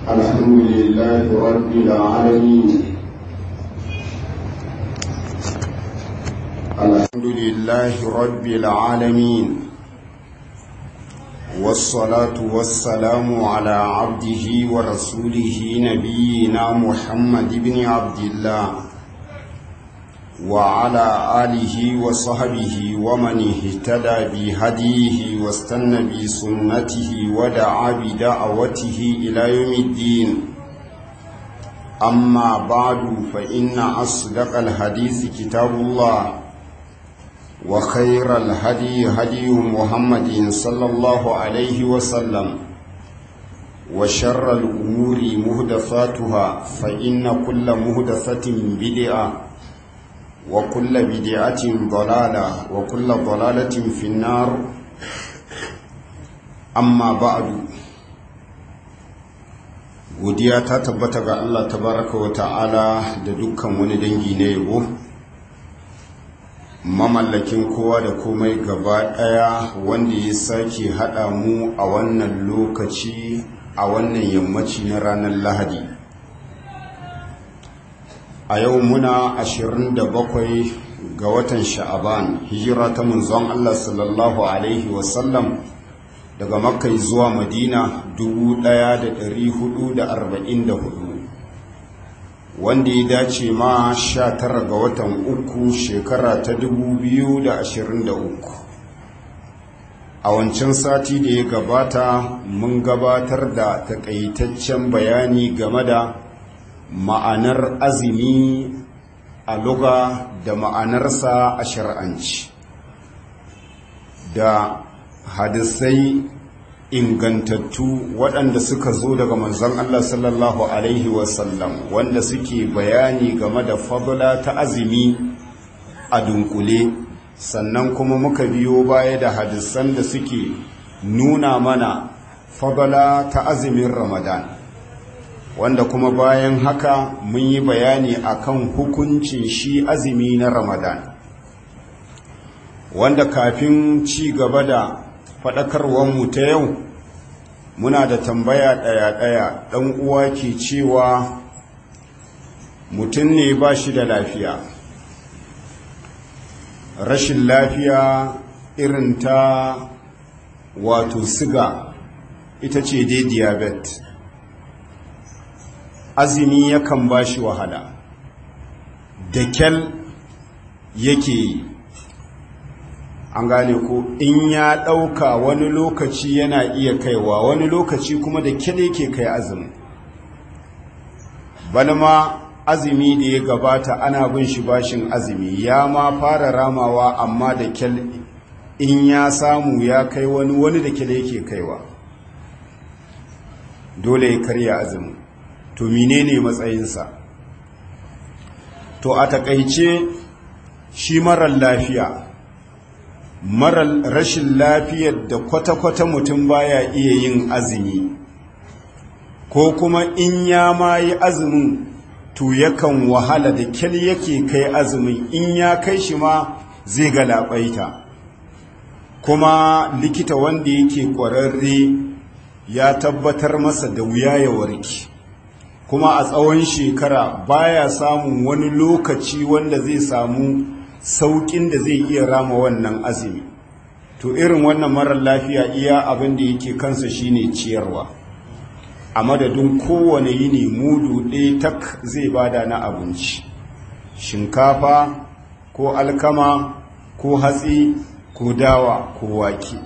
الحمد لله رب العالمين الحمد لله رب العالمين والصلاة والسلام على عبده ورسوله نبينا محمد بن عبد الله وعلى آله وصحبه ومن اهتدى بهديه واستنى بسنته ودعا بدعوته إلى يوم الدين أما بعد فإن أصدق الحديث كتاب الله وخير الهدي هدي محمد صلى الله عليه وسلم وشر الأمور مهدفاتها فإن كل مهدفة بدعة وكل بدعة ضلالة وكل ضلالة في النار أما بعد godiya ta tabbata ga Allah tabaraka wa ta'ala da dukkan wani dangi na yabo mamallakin kowa da komai gaba ɗaya wanda ya sake haɗa mu a wannan lokaci a wannan yammaci na ranar lahadi a yau muna 27 ga watan sha'aban hijira ta munzon Allah sallallahu alaihi wasallam daga makka zuwa madina 1444 wanda ya dace ma 19 ga watan uku shekara ta 2023 a wancan sati da ya gabata mun gabatar da takaitaccen bayani game da ma'anar azumi a luga da ma'anarsa a shar'anci da hadisai ingantattu waɗanda suka zo daga manzon Allah sallallahu Alaihi wasallam wanda suke bayani game da fadula ta azumi a dunkule sannan kuma muka biyo baya da hadisan da suke nuna mana fadula ta azumin ramadan wanda kuma bayan haka mun yi bayani akan hukuncin shi azumi na ramadan wanda kafin ci gaba da faɗakarwanmu ta yau muna da tambaya ɗaya-ɗaya ɗan uwa ke cewa mutum ne ba shi da lafiya rashin lafiya irin ta wato siga ita ce dai diabetes azumi yakan ba shi wahala da kyal yake yi an gane ko in ya ɗauka wani lokaci yana iya kaiwa wani lokaci kuma da kyal yake kai azumi balma azumi da ya gabata ana bin shi bashin azumi ya ma fara ramawa amma da kyal in ya samu ya kai wani wani da kyal yake kaiwa dole ya karya azumi to menene matsayinsa to a takaice shi marar lafiya marar rashin lafiyar da kwata-kwata mutum baya iya yin azumi ko kuma in ya ma yi azumin to yakan wahala da kyal yake kai azumin in ya kai shi ma zai galabaita kuma likita wanda yake kwararre ya tabbatar masa da wuya ya warke kuma a tsawon shekara baya samun wani lokaci wanda zai samu saukin da zai iya rama wannan azumi to irin wannan marar lafiya iya abin da yake kansa shine ciyarwa a madadin kowane yini mudu ɗaya tak zai bada na abinci shinkafa ko alkama ko hatsi ko dawa ko wake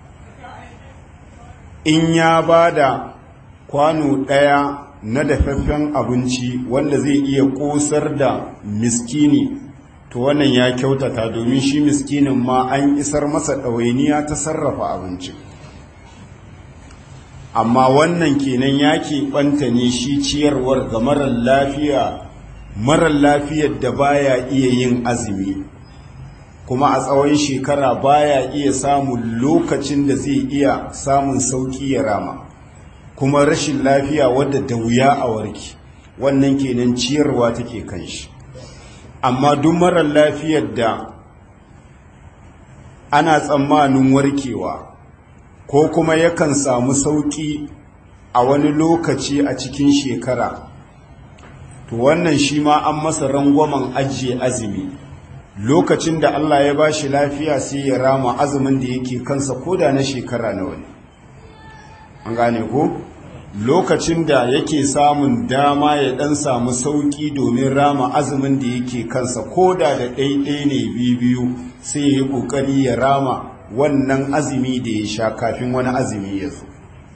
in ya bada kwano ɗaya na dafaffen abinci wanda zai iya kosar da miskini to wannan ya kyautata domin shi miskinin ma an isar masa ɗawainiya ta sarrafa abinci amma wannan kenan ya keɓanta ne shi ciyarwar ga marar lafiya marar lafiyar da baya iya yin azumi kuma a tsawon shekara baya iya samun lokacin da zai iya samun sauƙi ya rama kuma rashin lafiya wadda da wuya a warki wannan kenan ciyarwa take kan shi amma duk marar lafiyar da ana tsammanin warkewa ko kuma yakan samu sauƙi a wani lokaci a cikin shekara to wannan shi ma an masa rangwamen ajiye azumi lokacin da Allah ya ba shi lafiya sai ya rama azumin da yake kansa koda na shekara na wani an gane ko lokacin da yake samun dama ya dan samu sauki domin rama azumin da yake kansa koda da ɗaiɗai ne biyu sai ya yi ƙoƙari ya rama wannan azumi da ya sha kafin wani azumi ya zo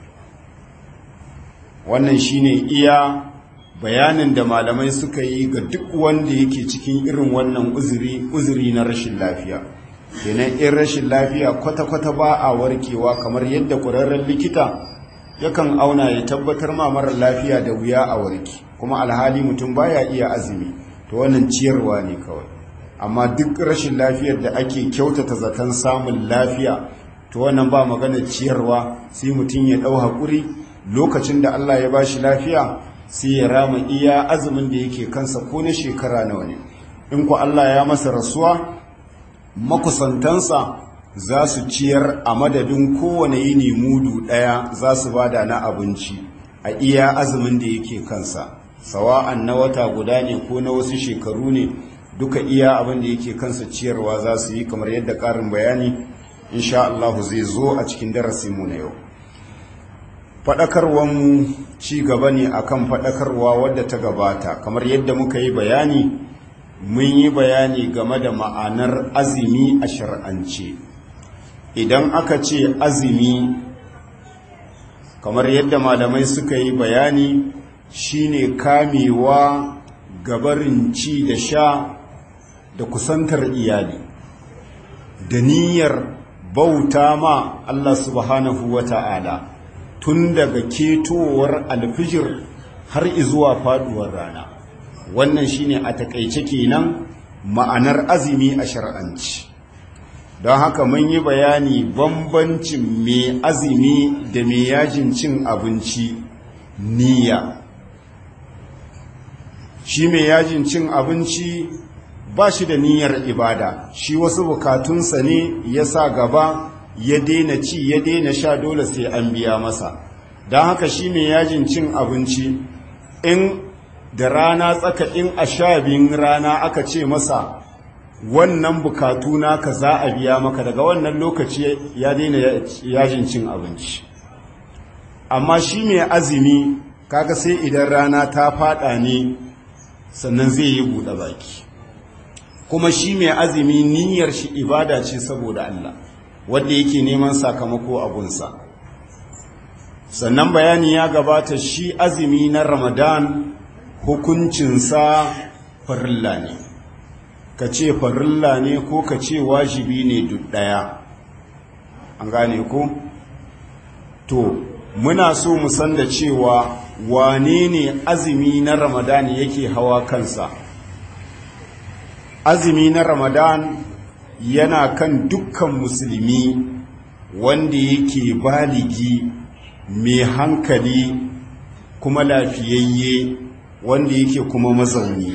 wannan shine iya bayanin da malamai suka yi ga duk wanda yake cikin irin wannan uzuri uzuri na rashin lafiya kenan in rashin lafiya kwata-kwata ba a warkewa kamar yadda ƙwararren likita yakan auna ya tabbatar ma mara lafiya da wuya a warki kuma alhali mutum baya iya azumi to wannan ciyarwa ne kawai amma duk rashin lafiyar da ake kyautata zaton samun lafiya to wannan ba magana ciyarwa sai mutum ya ɗau haƙuri lokacin da Allah ya bashi lafiya sai ya rama iya azumin da yake kansa ko na shekara nawa ne in ku Allah ya masa rasuwa makusantansa za su ciyar a madadin kowane yini mudu ɗaya za su bada na abinci a iya azumin da yake kansa sawa'an na wata guda ne ko na wasu shekaru ne duka iya abin da yake kansa ciyarwa za su yi kamar yadda ƙarin bayani insha Allah zai zo a cikin darasinmu na yau faɗakarwanmu ci gaba ne akan faɗakarwa wadda ta gabata kamar yadda muka yi bayani mun yi bayani game da ma'anar azumi a shar'ance idan aka ce azumi kamar yadda malamai suka yi bayani shine kamewa gabarin ci da sha da kusantar iyali da niyyar bauta ma Allah subhanahu wa ta'ala tun daga ketowar alfijir har izuwa faduwar rana wannan shine a takaice kenan ma'anar azumi a shar'anci don haka mun yi bayani bambancin mai azumi da mai yajin cin abinci niyya shi mai yajin cin abinci ba shi da niyyar ibada shi wasu bukatunsa ne ya sa gaba ya daina ci ya daina sha dole sai an biya masa don haka shi mai yajin cin abinci in da rana tsaka in a sha biyun rana aka ce masa wannan bukatu naka za a biya maka daga wannan lokaci ya daina yajin cin abinci amma shi mai azumi kaga sai idan rana ta fada ne sannan zai yi buɗe baki kuma shi mai azumi niyyar shi ibada ce saboda Allah wanda yake neman sakamako a gunsa sannan bayani ya gabata shi azumi na ramadan hukuncinsa farilla ne ka ce farilla ne ko ka ce wajibi ne duk ɗaya an gane ko to muna so mu san da cewa wane ne azumi na ramadan yake hawa kansa azumi na ramadan yana kan dukkan musulmi wanda yake baligi mai hankali kuma lafiyayye wanda yake kuma mazauni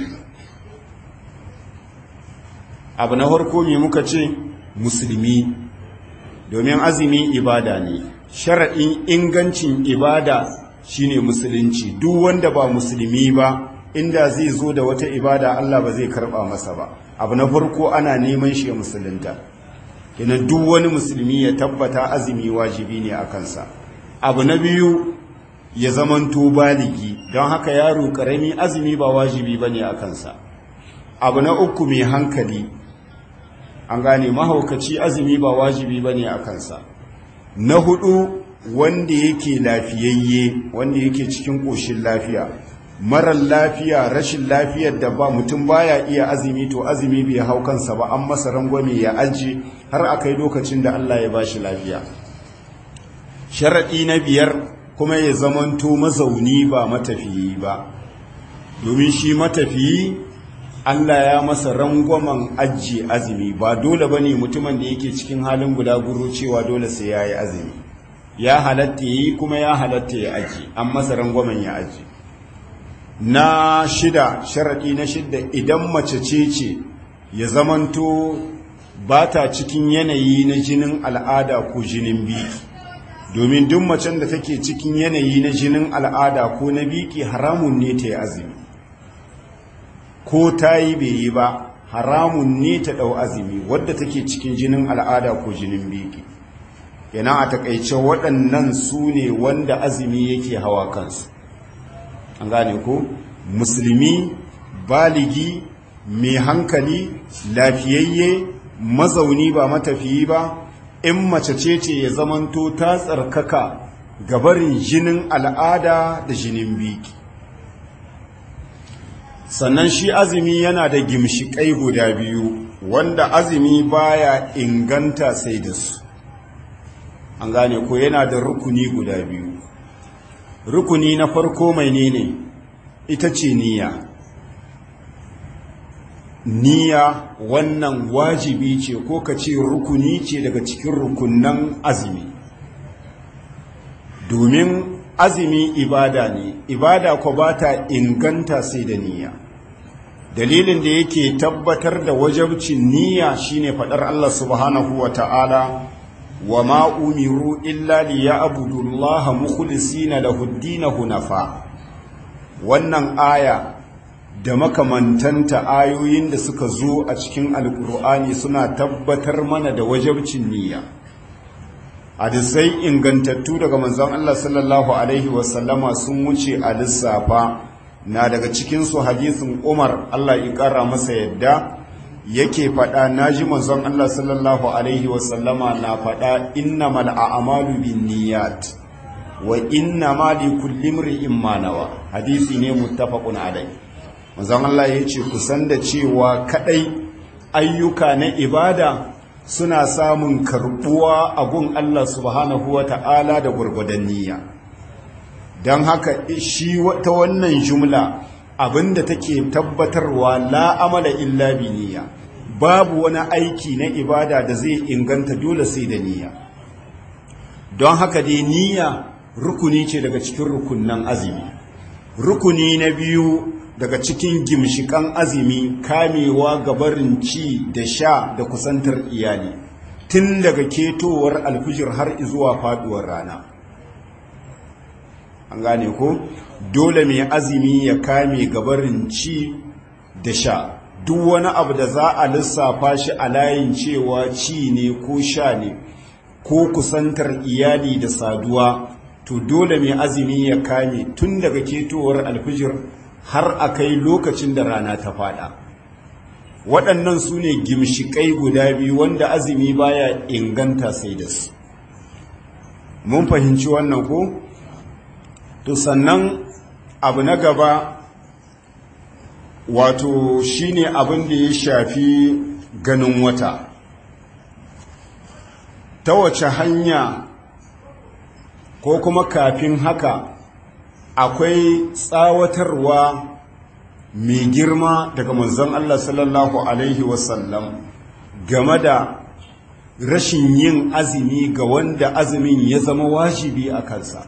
abu na farko me muka ce musulmi domin azumi ibada ne shara'in ingancin ibada shine musulunci duk wanda ba musulmi ba inda zai zo da wata ibada Allah ba zai karba masa ba abu na farko ana neman shi musulunta kina duk wani musulmi ya tabbata azumi wajibi ne a kansa abu na biyu ya zamanto baligi don haka yaro karami azumi ba wajibi bane a kansa abu na uku mai hankali an gane mahaukaci azumi ba wajibi bane a kansa na hudu wanda yake lafiyayye wanda yake cikin ƙoshin lafiya marar lafiya rashin lafiyar da ba mutum baya iya azumi to azumi bai hau kansa ba an masa rangwame ya aji har a kai lokacin da Allah ya bashi lafiya sharaɗi na biyar kuma ya zamanto mazauni ba matafiyi ba domin shi matafiyi Allah ya masa rangwamen ajiye azumi ba dole ba ne mutumin da yake cikin halin gudaguro cewa dole sai ya yi azumi ya halatta yi kuma ya halatta ya aji an masa rangwamen ya aji na shida sharaɗi na shida idan mace ce ce ya zamanto ba ta cikin yanayi na jinin al'ada ko jinin biki domin duk macen da take cikin yanayi na jinin al'ada ko na biki haramun ne ta yi azumi ko ta yi bai yi ba haramun ne ta ɗau azumi wadda take cikin jinin al'ada ko jinin biki yana a takaice waɗannan su ne wanda azumi yake hawa kansu an gane ko musulmi baligi mai hankali lafiyayye mazauni ba matafiyi ba in mace ce ce ya zamanto ta tsarkaka gabarin jinin al'ada da jinin biki sannan shi azumi yana da gimshiƙai guda biyu wanda azumi baya inganta sai da su an gane ko yana da rukuni guda biyu rukuni na farko mai ne ita ce niyya niyya wannan wajibi ce ko ka ce rukuni ce daga cikin rukunan azumi domin azumi ibada ne ibada ko ba ta inganta sai da niyya dalilin da yake tabbatar da wajabcin niyya shine faɗar Allah subhanahu wa ta'ala wa ma umiru illa liya'budu Allah mukhlisina lahu ad-din hunafa wannan aya da makamantanta ayoyin da suka zo a cikin alkur'ani suna tabbatar mana da wajabcin niyya hadisai ingantattu daga manzon Allah sallallahu alaihi wasallama sun wuce a lissafa na daga cikinsu hadisin Umar Allah ya kara masa yadda yake faɗa naji manzon Allah sallallahu alaihi wasallama na faɗa innamal a'malu binniyat wa innama likulli imrin ma nawa hadisi ne muttafaqun alaihi manzon Allah ya ce kusan da cewa kadai ayyuka na ibada suna samun karbuwa a gun Allah subhanahu wa ta'ala da gurgudan niyya don haka shi ta wannan jumla abinda take tabbatarwa la amala illa bi niyya babu wani aiki na ibada da zai inganta dole sai da niyya don haka dai niyya rukuni ce daga cikin rukunnan azumi rukuni na biyu daga cikin gimshikan azumi kamewa gabarin ci da sha da kusantar iyali tun daga ketowar alfijir har zuwa faduwar rana an gane ko dole mai azumi ya kame gabarin ci da sha duk wani abu da za a lissafa shi a layin cewa ci ne ko sha ne ko kusantar iyali da saduwa to dole mai azumi ya kame tun daga ketowar alfijir har a kai lokacin da rana ta fada waɗannan su ne gimshiƙai guda biyu wanda azumi baya inganta sai da su mun fahimci wannan ko to sannan abu na gaba wato shine abin da ya shafi ganin wata ta wace hanya ko kuma kafin haka akwai tsawatarwa mai girma daga manzon Allah sallallahu Alaihi wasallam game da rashin yin azumi ga wanda azumin ya zama wajibi a kansa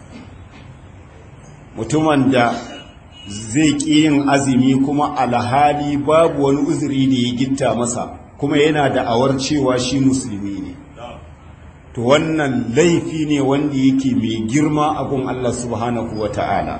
mutumin da zai ƙi yin azumi kuma alhali babu wani uzuri da ya gitta masa kuma yana da awar cewa shi musulmi ne to wannan laifi ne wanda yake mai girma a gun Allah subhanahu wa ta'ala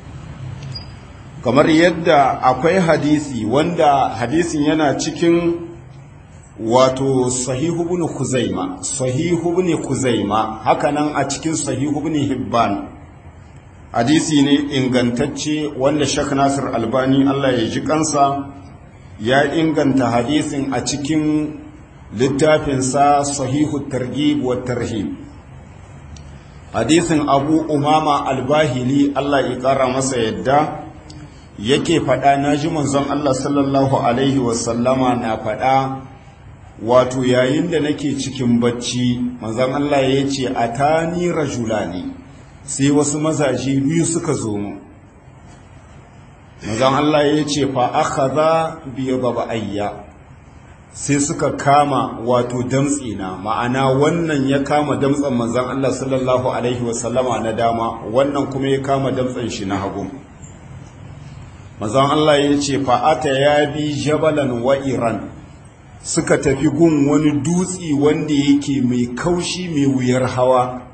kamar yadda akwai hadisi wanda hadisin yana cikin wato sahihu bin kuzaima sahihu bin kuzaima hakanan a cikin sahihu bin hibban hadisi ne ingantacce wanda shak nasir albani Allah ya ji kansa ya inganta hadisin a cikin littafinsa sahihu targhib wa tarhib hadisin abu umama albahili Allah ya kara masa yadda yake faɗa na ji manzon Allah sallallahu alaihi wasallama na faɗa wato yayin da nake cikin bacci manzon Allah ya ce atani rajulani sai wasu mazaje biyu suka zo mu manzon Allah ya ce fa akhadha bi ayya sai suka kama wato damtsina ma'ana wannan ya kama damtsan manzon Allah sallallahu alaihi wasallama na dama wannan kuma ya kama damtsan shi na hagu manzon Allah ya ce fa'ata ya bi jabalan wa iran suka tafi gun wani dutsi wanda yake mai kaushi mai wuyar hawa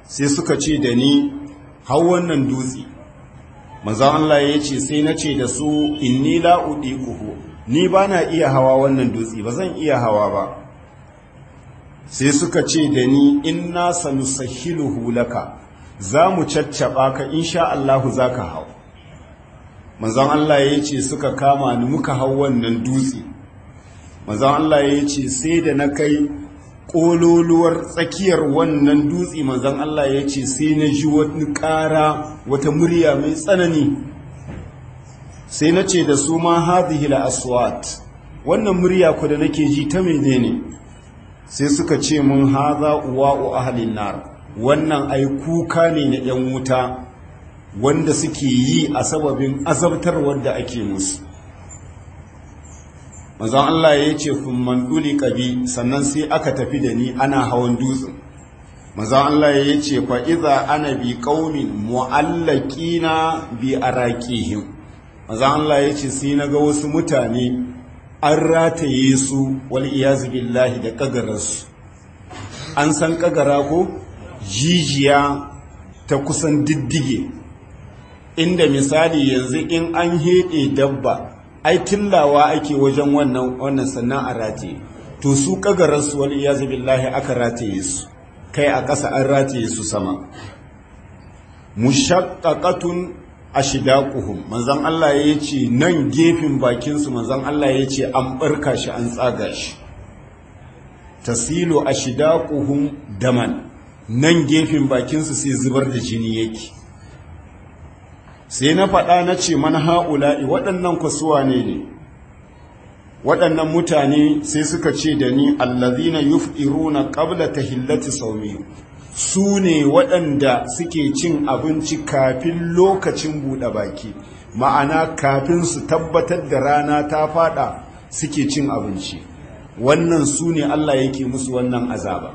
sai suka ce da ni hau wannan dutse manzon Allah ya ce sai na ce da su inni la udiquhu ni ba na iya hawa wannan dutse ba zan iya hawa ba sai suka ce da ni inna sanusahiluhu laka za mu caccaba ka insha Allahu za ka hau manzon Allah ya ce suka kama ni muka hau wannan dutse manzon Allah ya ce sai da na kai ƙololuwar tsakiyar wannan dutse manzon Allah ya ce sai na ji wani ƙara wata murya mai tsanani sai na ce da su ma hadhihi aswat wannan murya ku da nake ji ta menene sai suka ce mun haza uwa'u ahlin nar wannan ai kuka ne na yan wuta wanda suke yi a sababin azabtarwar da ake musu manzon Allah ya ce man duli qabi sannan sai aka tafi da ni ana hawan dutsen manzon Allah ya ce fa iza ana bi qaumin mu'allaqina bi araqihim manzon Allah ya ce sai naga wasu mutane an rataye su wal iyazu billahi da kagararsu an san kagara ko jijiya ta kusan diddige inda misali yanzu in an heɗe dabba ai tillawa ake wajen wannan wannan sannan a rataye to su kagararsu wal iyazu billahi aka rataye su kai a ƙasa an rataye su sama mushaqqaqatun ashidaquhum manzon Allah ya ce nan gefen bakin su manzon Allah ya ce an barka shi an tsaga shi tasilu ashidaquhum daman nan gefen bakin su sai zubar da jini yake sai na faɗa na ce man ha'ula'i waɗannan kusuwa ne ne waɗannan mutane sai suka ce da ni allazina yuf'iruna qabla tahillati sawmi su ne waɗanda suke cin abinci kafin lokacin buɗe baki ma'ana kafin su tabbatar da rana ta faɗa suke cin abinci wannan su ne Allah yake musu wannan azaba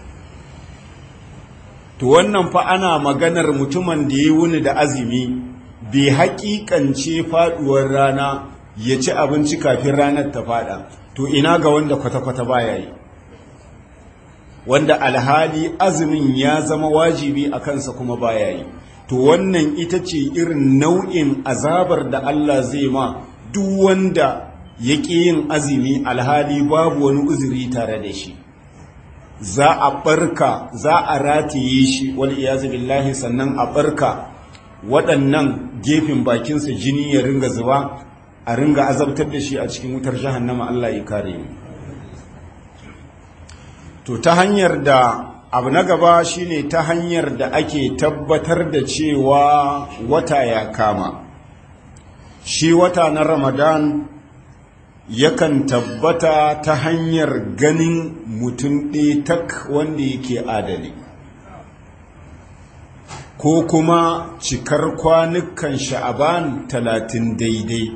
to wannan fa ana maganar mutumin da ya wuni da azumi bai haƙiƙance faɗuwar rana ya ci abinci kafin ranar ta faɗa to ina ga wanda kwata-kwata baya yi wanda alhali azumin ya zama wajibi a kansa kuma baya yi to wannan ita ce irin nau'in azabar da Allah zai ma duk wanda ya ƙi yin azumi alhali babu wani uzuri tare da shi za a barka za a rataye shi wal iyazu billahi sannan a barka waɗannan gefen bakinsa jini ya ringa zuba a ringa azabtar da shi a cikin wutar jahannama Allah ya kare mu to ta hanyar da abu na gaba shine ta hanyar da ake tabbatar da cewa wata ya kama shi wata na ramadan yakan tabbata ta hanyar ganin mutum ɗaya tak wanda yake adali ko kuma cikar kwanukan sha'aban talatin daidai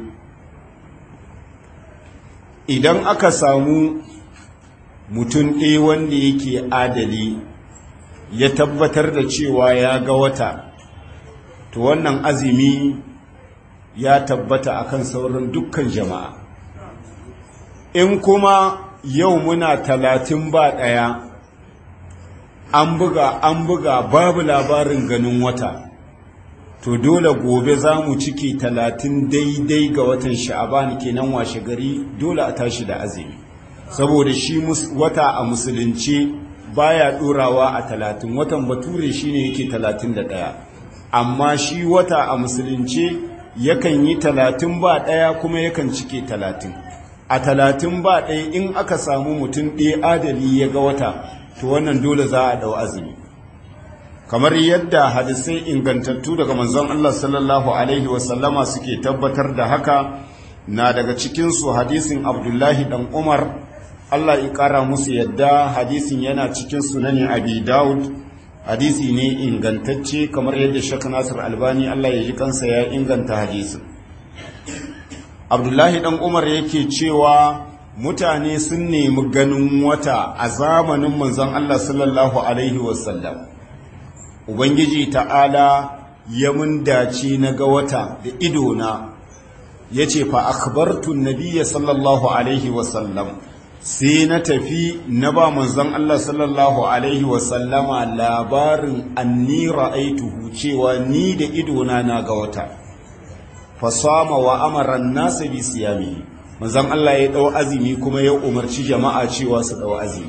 idan aka samu mutum ɗaya wanda yake adali ya tabbatar da cewa ya ga wata to wannan azumi ya tabbata akan sauran dukkan jama'a in kuma yau muna talatin ba ɗaya an buga an buga babu labarin ganin wata to dole gobe za mu ciki talatin daidai ga watan sha'aban kenan washe gari dole a tashi da azumi saboda shi wata a musulunci baya ɗorawa a talatin watan bature shine yake talatin da ɗaya amma shi wata a musulunci yakan yi talatin ba ɗaya kuma yakan cike talatin a talatin ba ɗaya in aka samu mutum ɗaya adali ya ga wata to wannan dole za a ɗau azumi kamar yadda hadisai ingantattu daga manzon Allah sallallahu alaihi wasallama suke tabbatar da haka na daga cikinsu hadisin abdullahi dan umar Allah ya ƙara musu yadda hadisin yana cikin sunani abi daud hadisi ne ingantacce kamar yadda shak nasir albani Allah ya ji kansa ya inganta hadisin abdullahi dan umar yake cewa mutane sun nemi ganin wata a zamanin manzon Allah sallallahu alaihi wasallam ubangiji ta'ala ya mun dace na ga wata da idona ya ce fa akhbartu nabiyya sallallahu alaihi wasallam sai na tafi na ba manzon Allah sallallahu alaihi wasallama labarin anni ra'aituhu cewa ni da idona na ga wata fasama wa amara nasa bi siyami manzon Allah ya dau azumi kuma ya umarci jama'a cewa su dau azumi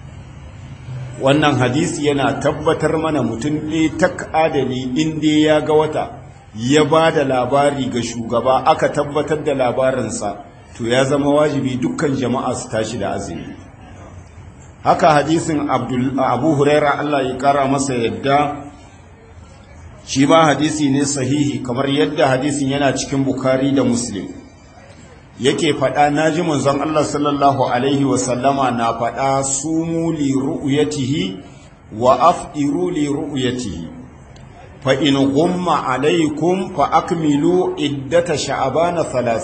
wannan hadisi yana tabbatar mana mutum ɗaya tak adali inda ya ga wata ya ba da labari ga shugaba aka tabbatar da labarinsa to ya zama wajibi dukkan jama'a su tashi da azumi haka hadisin abu huraira Allah ya kara masa yadda shi ma hadisi ne sahihi kamar yadda hadisin yana cikin bukari da muslim yake faɗa na ji manzon Allah sallallahu alaihi wasallama na faɗa sumu li ru'yatihi wa afdiru li ru'yatihi fa in gumma alaikum fa akmilu iddata sha'bana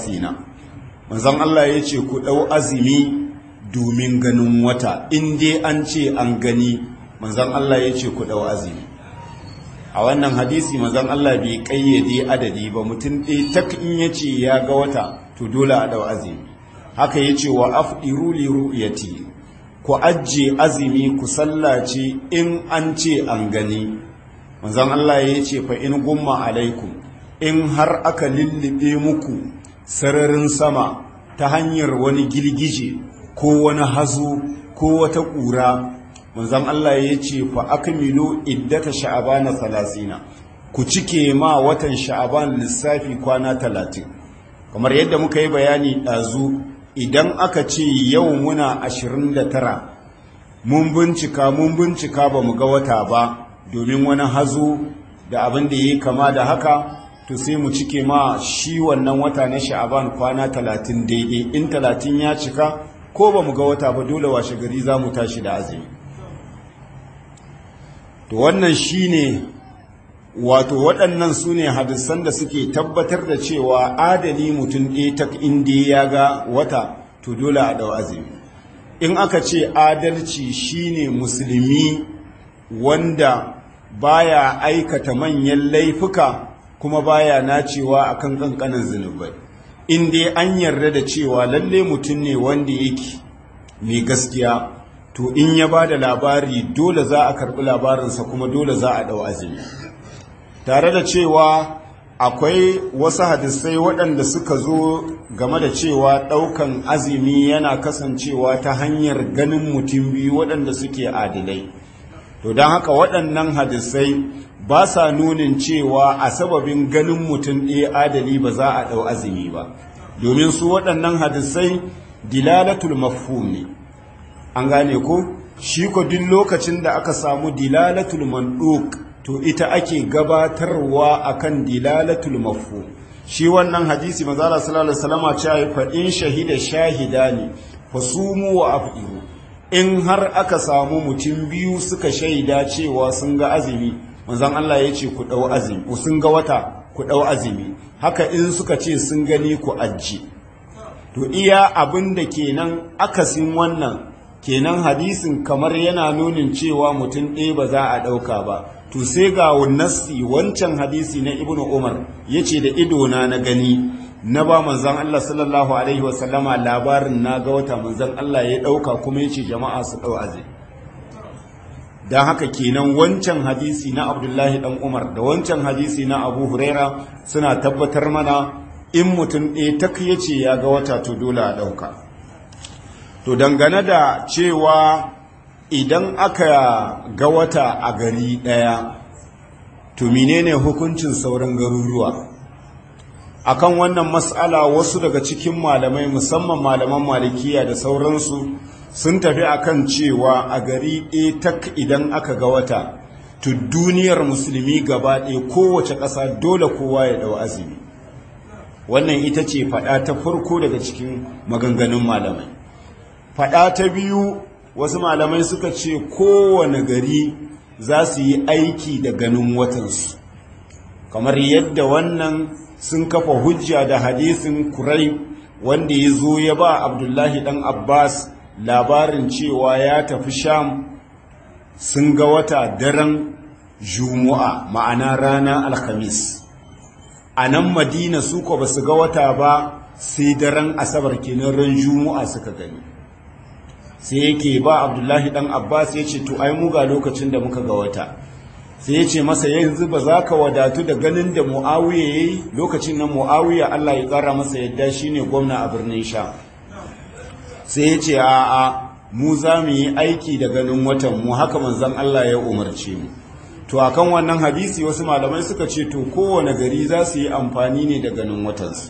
30 manzon Allah yace ku dau azumi domin ganin wata in dai an ce an gani manzon Allah yace ku dau azumi a wannan hadisi manzon Allah bai kayyade adadi ba mutum ɗaya tak in yace ya ga wata to dole a dau azumi haka yace wa afdiru li ru'yati ku ajje azumi ku sallace in an ce an gani manzon Allah yace fa in gumma alaikum in har aka lullube muku sararin sama ta hanyar wani girgije ko wani hazo ko wata ƙura manzon Allah yace fa akmilu iddata sha'bana 30 ku cike ma watan sha'ban lissafi kwana talatin. kamar yadda muka yi bayani ɗazu idan aka ce yau muna 29 mun bincika mun bincika ba mu ga wata ba domin wani hazo da abin da ya kama da haka to sai mu cike ma shi wannan wata na sha'aban kwana 30 daidai in 30 ya cika ko ba mu ga wata ba dole washe gari za mu tashi da azumi to wannan shi ne wato waɗannan su ne hadisan da suke tabbatar da cewa adali mutum ɗaya ta inda ya ga wata to dole a ɗau azumi in aka ce adalci shine musulmi wanda baya aikata manyan laifuka kuma baya nacewa akan kankanin zunubai in dai an yarda da cewa lalle mutum ne wanda yake mai gaskiya to in ya ba da labari dole za a karɓi labarinsa kuma dole za a ɗau azumi tare da cewa akwai wasu hadisai waɗanda suka zo game da cewa ɗaukan azumi yana kasancewa ta hanyar ganin mutum biyu waɗanda suke adilai to don haka waɗannan hadisai ba sa nunin cewa a sababin ganin mutum ɗaya adali ba za a ɗau azumi ba domin su waɗannan hadisai dilalatul mafhum ne an gane ko shi ko duk lokacin da aka samu dilalatul manduk to ita ake gabatarwa akan dilalatul mafhum shi wannan hadisi manzala sallallahu alaihi wasallam ce fa in shahida shahidani fasumu wa afiru in har aka samu mutum biyu suka shaida cewa sun ga azumi manzon Allah ya ce ku dau azumi sun ga wata ku dau azumi haka in suka ce sun gani ku ajji to iya abin da kenan akasin wannan kenan hadisin kamar yana nunin cewa mutum ɗaya ba za a ɗauka ba to sai ga nassi wancan hadisi na ibnu umar ya ce da idona na gani na ba manzan Allah sallallahu alaihi wasallama labarin na ga wata manzan Allah ya ɗauka kuma ya ce jama'a su ɗau azai don haka kenan wancan hadisi na abdullahi ɗan umar da wancan hadisi na abu huraira suna tabbatar mana in mutum ɗaya tak ya ce ya ga wata to dole a ɗauka to dangane da cewa idan aka ga wata a gari ɗaya to menene hukuncin sauran garuruwa akan wannan mas'ala wasu daga cikin malamai musamman malaman malikiya da sauransu sun tafi akan cewa a gari ɗaya tak idan aka ga wata to duniyar musulmi gaba ɗaya kowace ƙasa dole kowa ya ɗau azumi wannan ita ce faɗa ta farko daga cikin maganganun malamai faɗa ta biyu wasu malamai suka ce kowane gari za su yi aiki da ganin watansu kamar yadda wannan sun kafa hujja da hadisin kurai wanda ya zo ya ba abdullahi ɗan abbas labarin cewa ya tafi sham sun ga wata daren jumu'a ma'ana rana alhamis a nan madina su ko ba su ga wata ba sai daren asabar kenan ran jumu'a suka gani sai yake ba abdullahi dan abbas ya ce to ai mu ga lokacin da muka ga wata sai ya ce masa yanzu ba za ka wadatu da ganin da mu'awiya ya yi lokacin nan mu'awiya allah ya kara masa yadda shine gwamna a birnin sha sai ya ce a'a mu za mu yi aiki da ganin watan mu haka manzon allah ya umarce mu to akan wannan hadisi wasu malamai suka ce to kowane gari za su yi amfani ne da ganin watansu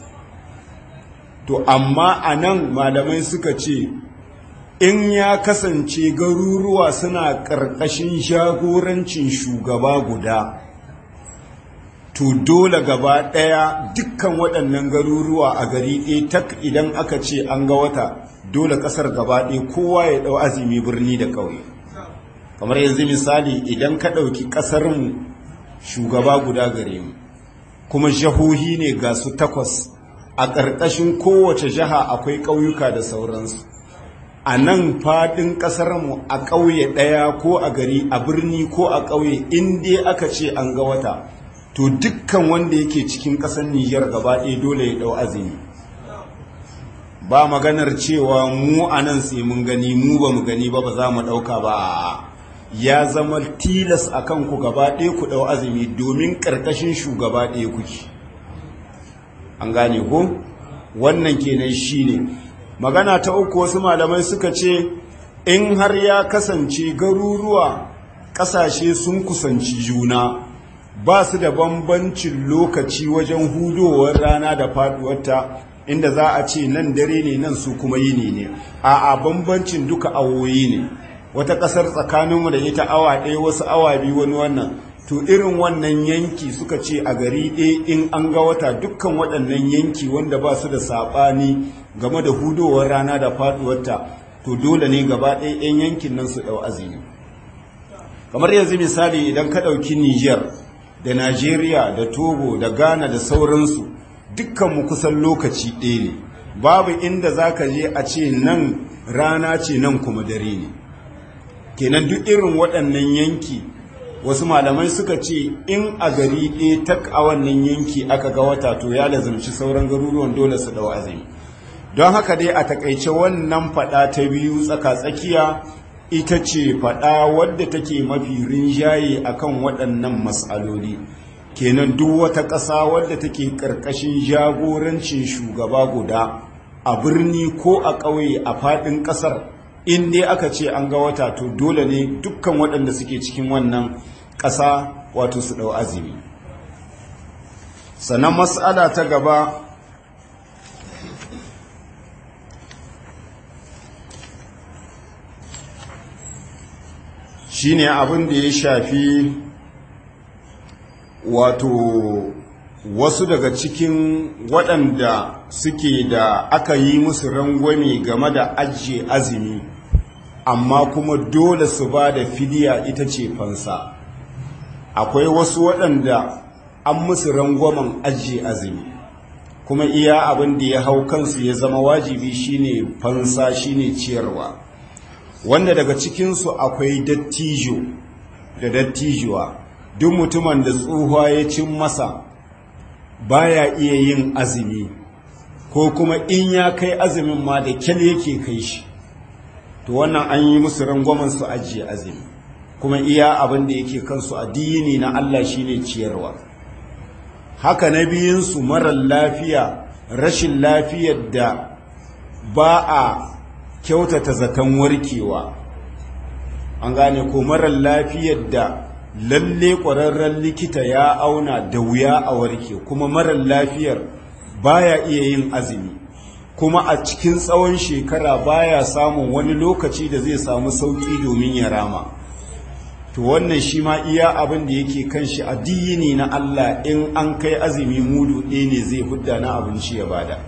to amma a nan malamai suka ce in ya kasance garuruwa suna ƙarƙashin shagorancin shugaba guda to dole gaba ɗaya dukkan waɗannan garuruwa a gari ɗaya tak idan aka ce an ga wata dole ƙasar gaba ɗaya kowa ya ɗau azumi birni da ƙauye kamar yanzu misali idan ka ɗauki ƙasarmu shugaba guda gare mu kuma jahohi ne ga su takwas a ƙarƙashin kowace jiha akwai ƙauyuka da sauransu a nan faɗin ƙasarmu a ƙauye ɗaya ko a gari a birni ko a ƙauye in dai aka ce an ga wata to dukkan wanda yake cikin ƙasar Nijar gaba ɗaya dole ya ɗau azumi ba maganar cewa mu a nan sai mun gani mu ba mu gani ba ba za mu ɗauka ba ya zama tilas a kanku gaba ɗaya ku ɗau azumi domin ƙarƙashin shugaba ɗaya kuke an gane ko wannan kenan shi ne magana ta uku wasu malamai suka ce in har ya kasance garuruwa ƙasashe sun kusanci juna ba su da bambancin lokaci wajen hudowar rana da faduwarta inda za a ce nan dare ne nan su kuma yini ne a a bambancin duka awoyi ne wata ƙasar tsakaninmu da ita awa ɗaya wasu awa biyu wani wannan to irin wannan yanki suka ce a gari ɗaya in an ga wata dukkan waɗannan yanki wanda ba su da saɓani game da hudowar rana da faɗuwarta to dole ne gaba ɗaya 'yan yankin nan su ɗau azumi kamar yanzu misali idan ka ɗauki niger da najeriya da togo da ghana da sauransu dukkanmu kusan lokaci ɗaya ne babu inda za ka je a ce nan rana ce nan kuma dare ne kenan duk irin waɗannan yanki wasu malamai suka ce in a gari ɗaya tak a wannan yanki aka ga wata to ya lazumci sauran garuruwan dole su ɗau azumi don haka dai a takaice wannan faɗa ta biyu tsaka-tsakiya ita ce faɗa wadda take mafi rinjaye akan waɗannan matsaloli kenan duk wata ƙasa wadda take ƙarƙashin jagorancin shugaba guda a birni ko a ƙauye a faɗin ƙasar in dai aka ce an ga wata to dole ne dukkan waɗanda suke cikin wannan ƙasa wato su ɗau azumi sannan matsala ta gaba shine abin da ya shafi wato wasu daga cikin waɗanda suke da aka yi musu rangwame game da ajiye azumi amma kuma dole su ba da fidiya ita ce fansa akwai wasu waɗanda an musu rangwamen ajiye azumi kuma iya abin da ya hau kansu ya zama wajibi shine fansa shine ciyarwa wanda daga cikinsu akwai dattijo da dattijuwa duk mutumin da tsohuwa ya cin masa baya iya yin azumi ko kuma in ya kai azumin ma da kyal yake kai shi to wannan an yi musu rangwamen su ajiye azumi kuma iya abin da yake kansu addini na Allah shine ciyarwa haka na biyunsu marar lafiya rashin lafiyar da ba a kyautata zaton warkewa an gane ko marar lafiyar da lalle ƙwararren likita ya auna da wuya a warke kuma marar lafiyar baya iya yin azumi kuma a cikin tsawon shekara baya samun wani lokaci da zai samu sauƙi domin ya rama to wannan shi ma iya abin da yake kan shi addini na Allah in an kai azumi mudu ɗaya ne zai hudda na abinci ya bada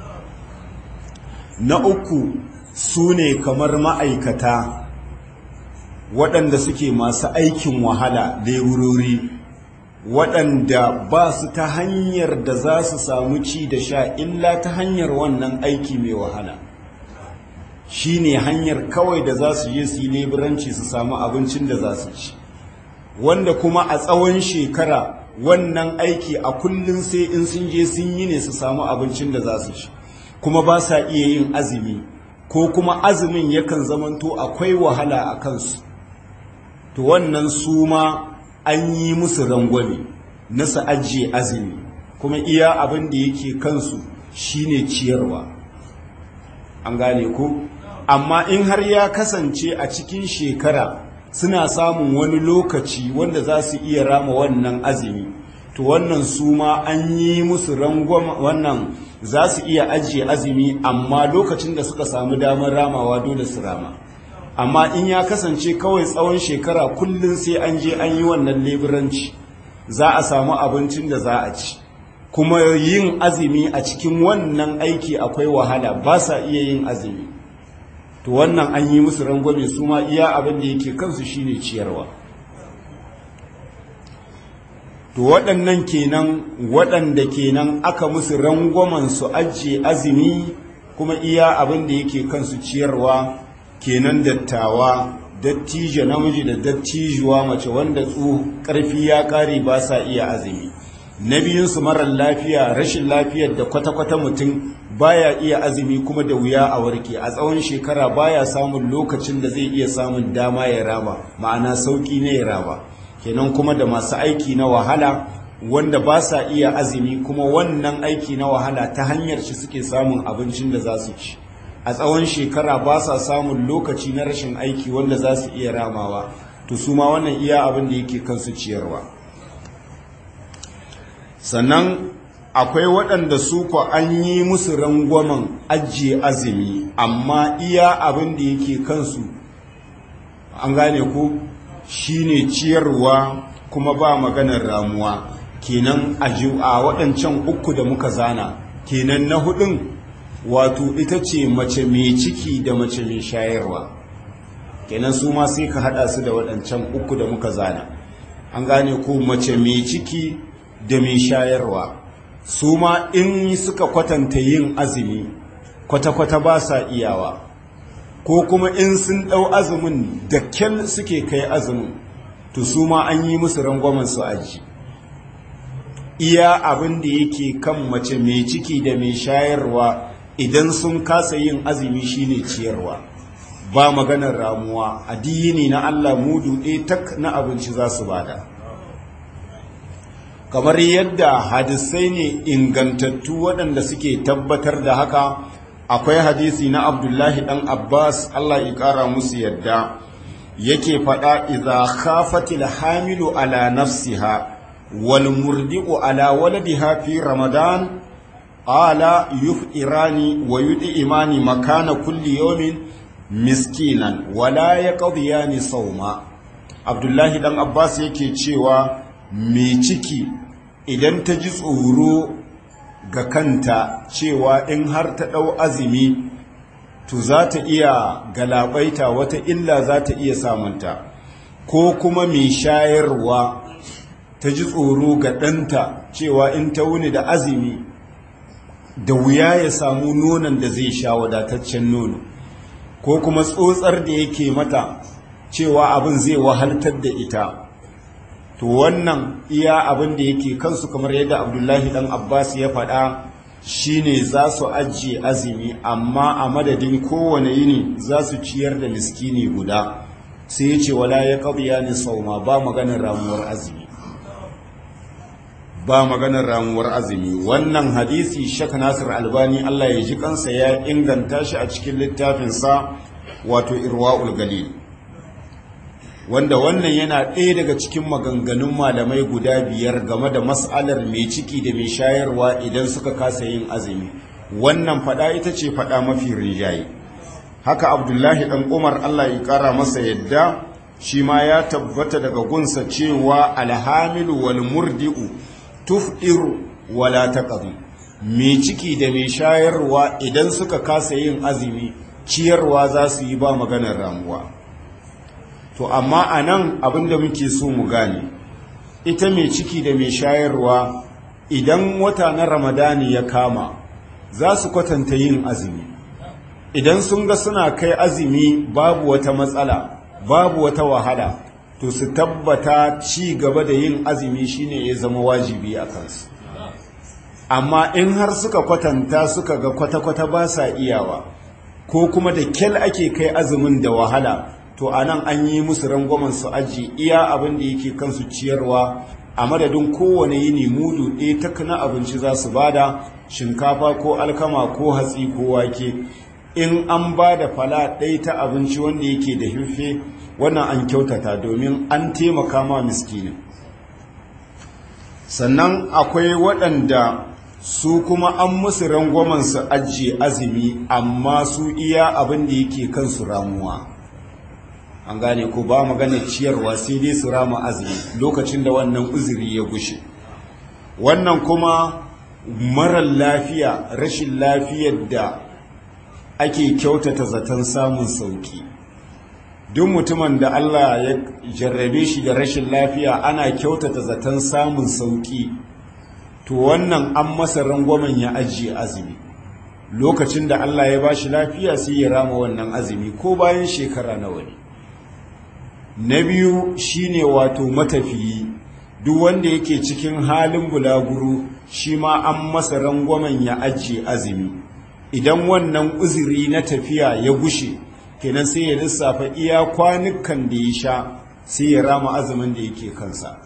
na uku su ne kamar ma'aikata waɗanda suke masu aikin wahala leburori waɗanda ba su ta hanyar da za su samu ci da sha illa ta hanyar wannan aiki mai wahala shi ne hanyar kawai da za su je su yi leburanci su samu abincin da za su ci wanda kuma a tsawon shekara wannan aiki a kullum sai in sun je sun yi ne su samu abincin da za su ci kuma ba sa iya yin azumi ko kuma azumin yakan zamanto akwai wahala a kansu to wannan su ma an yi musu rangwame na su ajiye azumi kuma iya abin da yake kansu shine ciyarwa an gane ku amma in har ya kasance a cikin shekara suna samun wani lokaci wanda za su iya rama wannan azumi to wannan su ma an yi musu rangwama wannan za su iya ajiye azumi amma lokacin da suka samu damar ramawa dole su rama amma in ya kasance kawai tsawon shekara kullum sai an je an yi wannan leburanci za a samu abincin da za a ci kuma yin azumi a cikin wannan aiki akwai wahala ba sa iya yin azumi to wannan an yi musu rangwame su ma iya abin da yake kansu shine ciyarwa to waɗannan kenan waɗanda kenan aka musu rangwamen su ajiye azumi kuma iya abin da yake kansu ciyarwa kenan dattawa dattijo namiji da dattijuwa mace wanda tsu ƙarfi ya ƙare ba sa iya azumi na biyunsu marar lafiya rashin lafiyar da kwata-kwata mutum baya iya azumi kuma da wuya a warke a tsawon shekara baya samun lokacin da zai iya samun dama ya raba ma'ana sauki ne ya raba kenan kuma da masu aiki na wahala wanda ba sa iya azumi kuma wannan aiki na wahala ta hanyar shi suke samun abincin da za su ci a tsawon shekara ba sa samun lokaci na rashin aiki wanda za su iya ramawa to su ma wannan iya abin da yake kansu ciyarwa sannan akwai waɗanda su ko an yi musu rangwamen ajiye azumi amma iya abin da yake kansu an gane ku shine ciyarwa kuma ba maganar ramuwa kenan a waɗancan uku da muka zana kenan na hudun wato ita ce mace mai ciki da mace mai shayarwa kenan su ma sai ka hada su da waɗancan uku da muka zana an gane ko mace mai ciki da mai shayarwa su ma in suka kwatanta yin azumi kwata-kwata ba sa iyawa ko kuma in sun ɗau azumin da kyal suke kai azumin to su ma an yi musu rangwamen su aji iya abin da yake kan mace mai ciki da mai shayarwa idan sun kasa yin azumi shine ciyarwa ba maganar ramuwa addini na Allah mudu ɗaya tak na abinci za su bada kamar yadda hadisai ne ingantattu waɗanda suke tabbatar da haka akwai hadisi na abdullahi ɗan abbas Allah ya ƙara musu yadda yake faɗa iza khafatil hamilu ala nafsiha wal murdi'u ala waladiha fi ramadan ala yuf'irani wa yud'imani makana kulli yawmin miskinan wala yaqdiyani sawma Abdullahi dan Abbas yake cewa mai ciki idan ta ji tsoro ga kanta cewa in har ta dau azumi to za ta iya galabaita wata illa za ta iya samunta ko kuma mai shayarwa ta ji tsoro ga ɗanta cewa in ta wuni da azumi da wuya ya samu nonon da zai sha wadataccen nono ko kuma tsotsar da yake mata cewa abin zai wahaltar da ita to wannan iya abin da yake kansu kamar yadda abdullahi dan abbas ya faɗa shine za su ajiye azumi amma a madadin kowane yini za su ciyar da miskini guda sai ya ce wala ya ƙabiya ni sauma ba maganar ramuwar azumi ba maganar ramuwar azumi wannan hadisi shak nasir albani Allah ya ji kansa ya inganta shi a cikin littafinsa wato irwa'ul galil wanda wannan yana ɗaya daga cikin maganganun malamai guda biyar game da mas'alar mai ciki da mai shayarwa idan suka kasa yin azumi wannan fada ita ce fada mafi rinjaye haka abdullahi ɗan umar Allah ya ƙara masa yadda shi ma ya tabbata daga gunsa cewa alhamilu wal murdi'u tuf'iru wala taqdi mai ciki da mai shayarwa idan suka kasa yin azumi ciyarwa za su yi ba maganar ramuwa to amma anan abinda muke so mu gane ita mai ciki da mai shayarwa idan wata na ramadani ya kama za su kwatanta yin azumi idan sun ga suna kai azumi babu wata matsala babu wata wahala to su tabbata ci gaba da yin azumi shine ya zama wajibi a kansu amma in har suka kwatanta suka ga kwata-kwata ba sa iyawa ko kuma da kyal ake kai azumin da wahala to a nan an yi musu rangwamen su aji iya abin da yake kansu ciyarwa a madadin kowane yini mudu ɗaya ta na abinci za su bada shinkafa ko alkama ko hatsi ko wake in an ba da fala ɗaya ta abinci wanda yake da hirfe wannan an kyautata domin an taimaka ma miskinin sannan akwai waɗanda su kuma an musu rangwamen su ajiye azumi amma su iya abin da yake kansu ramuwa an gane ko ba magana ciyarwa sai dai su rama azumi lokacin da wannan uzuri ya gushe wannan kuma marar lafiya rashin lafiyar da ake kyautata zaton samun sauki duk mutumin da Allah ya jarrabe shi da rashin lafiya ana kyautata zaton samun sauki to wannan an masa rangwamen ya ajiye azumi lokacin da Allah ya bashi lafiya sai ya rama wannan azumi ko bayan shekara nawa ne na biyu shine wato matafiyi duk wanda yake cikin halin bulaguro shi ma an masa rangwamen ya ajiye azumi idan wannan uzuri na tafiya ya gushe kenan sai ya lissafa iya kwanukan da ya sha sai ya rama azumin da yake kansa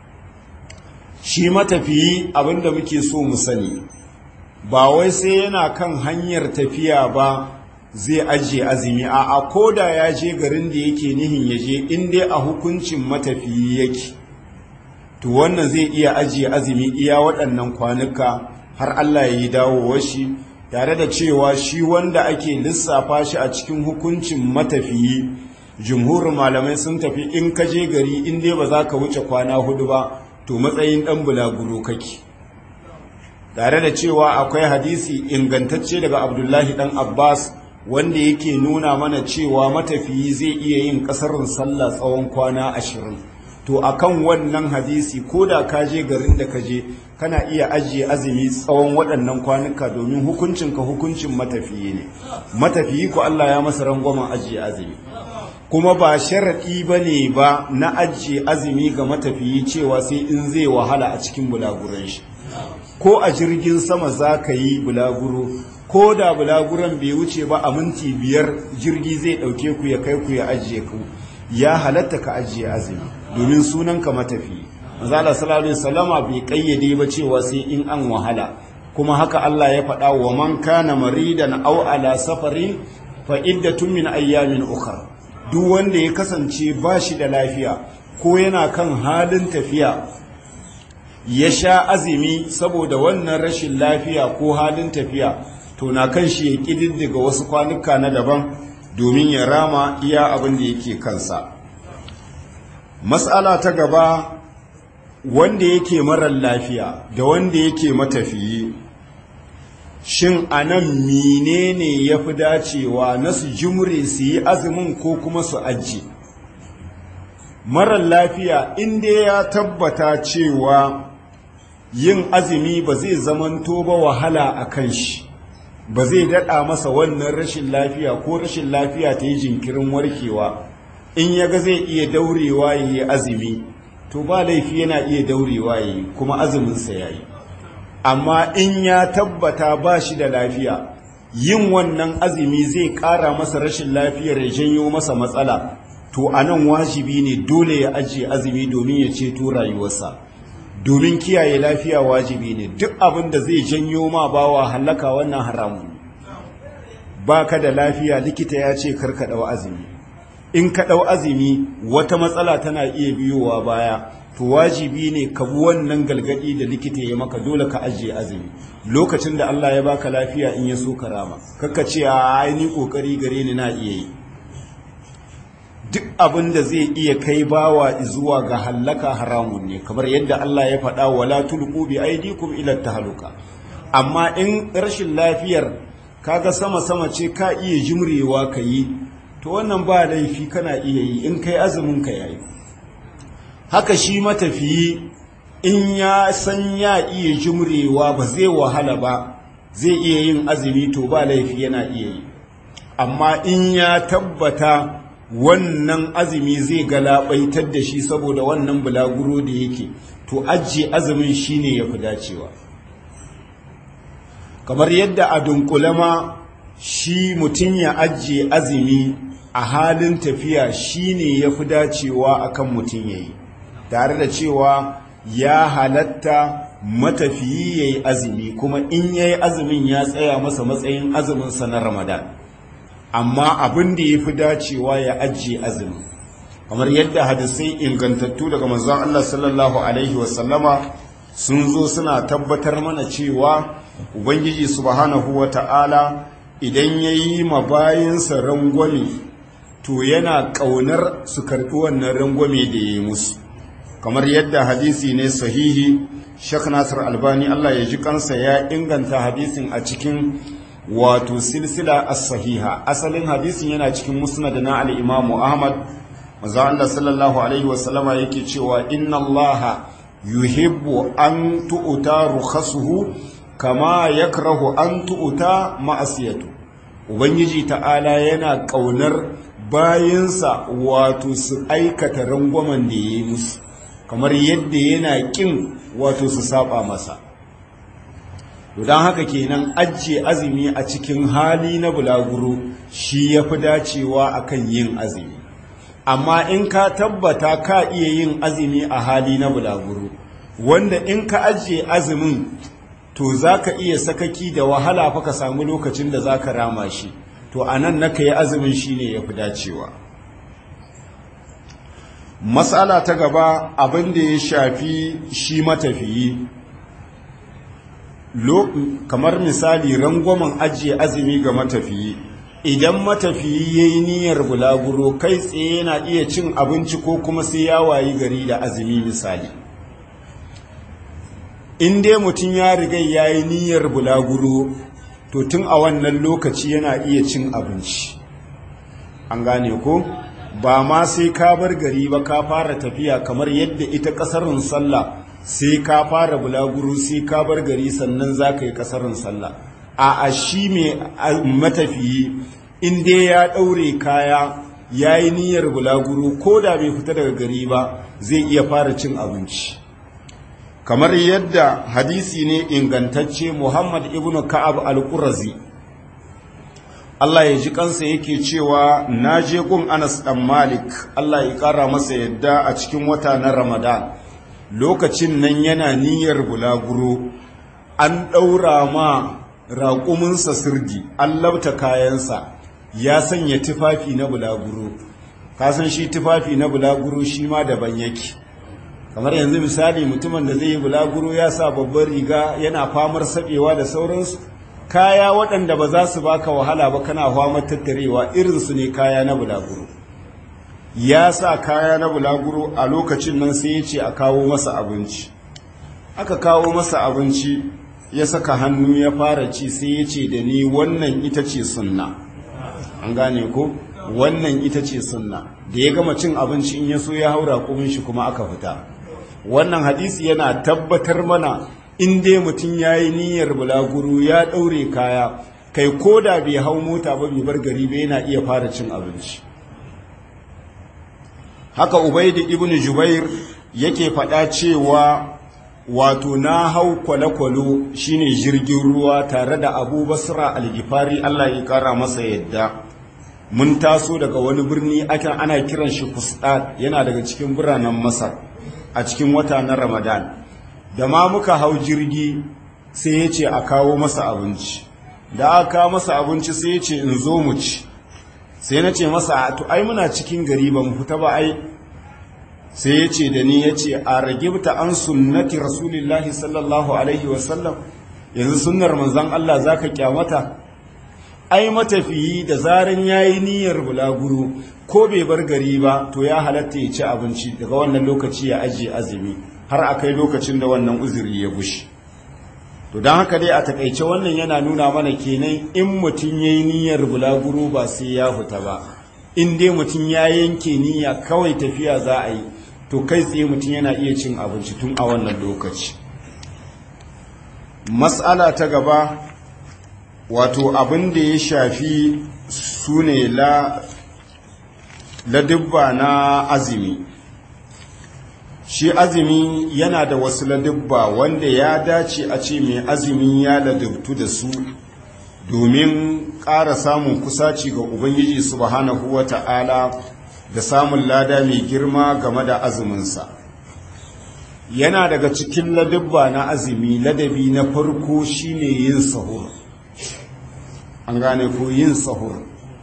shi matafiyi abinda muke so mu sani ba wai sai yana kan hanyar tafiya ba zai ajiye azumi a a koda ya je garin da yake nihin ya je in dai a hukuncin matafiyi yake to wannan zai iya ajiye azumi iya waɗannan kwanuka har Allah ya yi dawowar shi tare da cewa shi wanda ake lissafa shi a cikin hukuncin matafiyi jumhurin malamai sun tafi in ka je gari in dai ba za ka wuce kwana hudu ba to matsayin ɗan bulaguro kake tare da cewa akwai hadisi ingantacce daga abdullahi ɗan abbas wanda yake nuna mana cewa matafiyi zai iya yin ƙasarin sallah tsawon kwana ashirin to akan wannan hadisi ko da ka je garin da ka je kana iya ajiye azumi tsawon waɗannan kwanuka domin hukuncinka hukuncin matafiyi ne matafiyi ko Allah ya masa rangwamen ajiye azumi kuma ba sharaɗi ba ne ba na ajiye azumi ga matafiyi cewa sai in zai wahala a cikin bulaguran shi ko a jirgin sama za ka yi bulaguro ko da bulaguran bai wuce ba a minti biyar jirgi zai ɗauke ku ya kai ku ya ajiye ku ya halatta ka ajiye azumi domin sunanka matafiyi manzala sallallahu alaihi wasallama bai kayyade ba cewa sai in an wahala kuma haka Allah ya faɗa wa man kana maridan aw ala safarin fa iddatun min ayyamin ukhra duk wanda ya kasance ba shi da lafiya ko yana kan halin tafiya ya sha azumi saboda wannan rashin lafiya ko halin tafiya to na kan shi ya kididdiga wasu kwanuka na daban domin ya rama iya abin da yake kansa mas'ala ta gaba wanda yake marar lafiya da wanda yake matafiyi shin anan menene ya fi dacewa na su jimre su yi azumin ko kuma su aji marar lafiya inda ya tabbata cewa yin azumi ba zai zamanto ba wahala a kan shi ba zai daɗa masa wannan rashin lafiya ko rashin lafiya ta yi jinkirin warkewa in ya ga zai iya daurewa ya yi azumi to ba laifi yana iya daurewa ya yi kuma azuminsa ya yi amma in ya tabbata ba shi da lafiya yin wannan azumi zai ƙara masa rashin lafiyar ya janyo masa matsala to a nan wajibi ne dole ya ajiye azumi domin ya ceto rayuwarsa domin kiyaye lafiya wajibi ne duk abin da zai janyo ma bawa hallaka wannan haramun ba ka da lafiya likita ya ce karka ɗau azumi in ka ɗau azumi wata matsala tana iya biyowa baya to wajibi ne ka bi wannan galgadi da likita ya maka dole ka ajiye azumi lokacin da Allah ya baka lafiya in ya so ka rama kakka ce a ai ni kokari gare ni na iya yi duk abin da zai iya kai bawa zuwa ga hallaka haramun ne kamar yadda Allah ya faɗa wala tulqu bi aydikum ila tahluka amma in rashin lafiyar kaga sama sama ce ka iya jimrewa ka yi to wannan ba laifi kana iya yi in kai azumin ka yayi haka shi matafiyi in ya san ya iya jimrewa ba zai wahala ba zai iya yin azumi to ba laifi yana iya yi amma in ya tabbata wannan azumi zai galabaitar da shi saboda wannan bulaguro da yake to ajiye azumin shine ya fi dacewa kamar yadda a dunkule ma shi mutum ya ajiye azumi a halin tafiya shine ya fi dacewa akan mutum ya yi tare da cewa ya halatta matafiyi ya yi azumi kuma in ya yi azumin ya tsaya masa matsayin azuminsa na ramadan amma abin da ya fi dacewa ya ajiye azumi kamar yadda hadisai ingantattu daga manzon Allah sallallahu alaihi wasallama sun zo suna tabbatar mana cewa ubangiji subhanahu wata'ala idan ya yi mabayinsa rangwame to yana ƙaunar su karɓi wannan rangwame da ya yi musu kamar yadda hadisi ne sahihi Sheikh Nasir Albani Allah ya ji kansa ya inganta hadisin a cikin wato silsila as-sahiha asalin hadisin yana cikin musnad na al-Imam Ahmad manzo Allah sallallahu alaihi wasallama yake cewa inna Allah yuhibbu an tu'ta rukhasuhu kama yakrahu an tu'ta ma'asiyatu ubangiji ta'ala yana kaunar bayinsa wato su aikata rangwamen da yayi musu kamar yadda yana kin wato su saba masa don haka kenan ajiye azumi a cikin hali na bulaguro shi ya fi dacewa akan yin azumi amma in ka tabbata ka iya yin azumi a hali na bulaguro wanda in ka ajiye azumin to za ka iya sakaki da wahala fa ka samu lokacin da za ka rama shi to a nan na ka yi azumin shi ne ya fi dacewa matsala ta gaba abin da ya shafi shi matafiyi kamar misali rangwamen ajiye azumi ga matafiyi idan matafiyi ya yi niyyar bulaguro kai tsaye yana iya cin abinci ko kuma sai ya wayi gari da azumi misali in dai mutum ya riga ya yi niyyar bulaguro to tun a wannan lokaci yana iya cin abinci an gane ko ba ma sai ka bar gari ba ka fara tafiya kamar yadda ita kasarin sallah sai ka fara bulaguro sai ka bar gari sannan za ka yi kasarin sallah a a shi mai matafiyi in dai ya ɗaure kaya ya yi niyyar bulaguro ko da bai fita daga gari ba zai iya fara cin abinci kamar yadda hadisi ne ingantacce muhammad ibn ka'ab al-qurazi Allah ya ji kansa yake cewa na je gun Anas dan Malik Allah ya kara masa yadda a cikin wata na Ramadan lokacin nan yana niyyar bulaguro an ɗaura ma raƙuminsa sirdi an labta kayansa ya sanya tufafi na bulaguro kasan shi tufafi na bulaguro shi ma daban yake kamar yanzu misali mutumin da zai yi bulaguro ya sa babbar riga yana famar saɓewa da sauransu kaya waɗanda ba za su baka wahala ba kana famar tattarewa irinsu ne kaya na bulaguro ya sa kaya na bulaguro a lokacin nan sai ya ce a kawo masa abinci aka kawo masa abinci ya saka hannu ya fara ci sai ya ce da ni wannan ita ce sunna an gane ko wannan ita ce sunna da ya gama cin abinci in ya so ya haura kumin shi kuma aka fita wannan hadisi yana tabbatar mana in dai mutum ya yi niyyar bulaguro ya ɗaure kaya kai ko da bai hau mota ba bai bar gari ba yana iya fara cin abinci haka ubaidu ibn jubair yake faɗa cewa wato na hau kwale-kwalo shine jirgin ruwa tare da abu basra algifari allah ya kara masa yadda mun taso daga wani birni akan ana kiran shi kusɗa yana daga cikin biranen masar a cikin wata na ramadan da ma muka hau jirgi sai ya ce a kawo masa abinci da aka kawo masa abinci sai ya ce in zo mu ci sai na ce masa to ai muna cikin gari ba mu fita ba ai sai ya ce da ni ya ce a ragibta an sunnati rasulillahi sallallahu alaihi wasallam yanzu sunnar manzan Allah za ka kyamata ai matafiyi da zaran ya yi niyyar bulaguro ko bai bar gari ba to ya halatta ya ci abinci daga wannan lokaci ya ajiye azumi har a kai lokacin da wannan uzuri ya gushi to don haka dai a takaice wannan yana nuna mana kenan in mutum ya yi niyyar bulaguro ba sai ya fita ba in dai mutum ya yanke niyya kawai tafiya za a yi to kai tsaye mutum yana iya cin abinci tun a wannan lokaci matsala ta gaba wato abin da ya shafi su ne ladubba na azumi shi azumi yana da wasu ladubba wanda ya dace a ce mai azumi ya ladubtu da su domin ƙara samun kusaci ga ubangiji subhanahu wa ta'ala da samun lada mai girma game da azuminsa yana daga cikin ladabba na azumi ladabi na farko shine yin sahur an gane ko yin sahur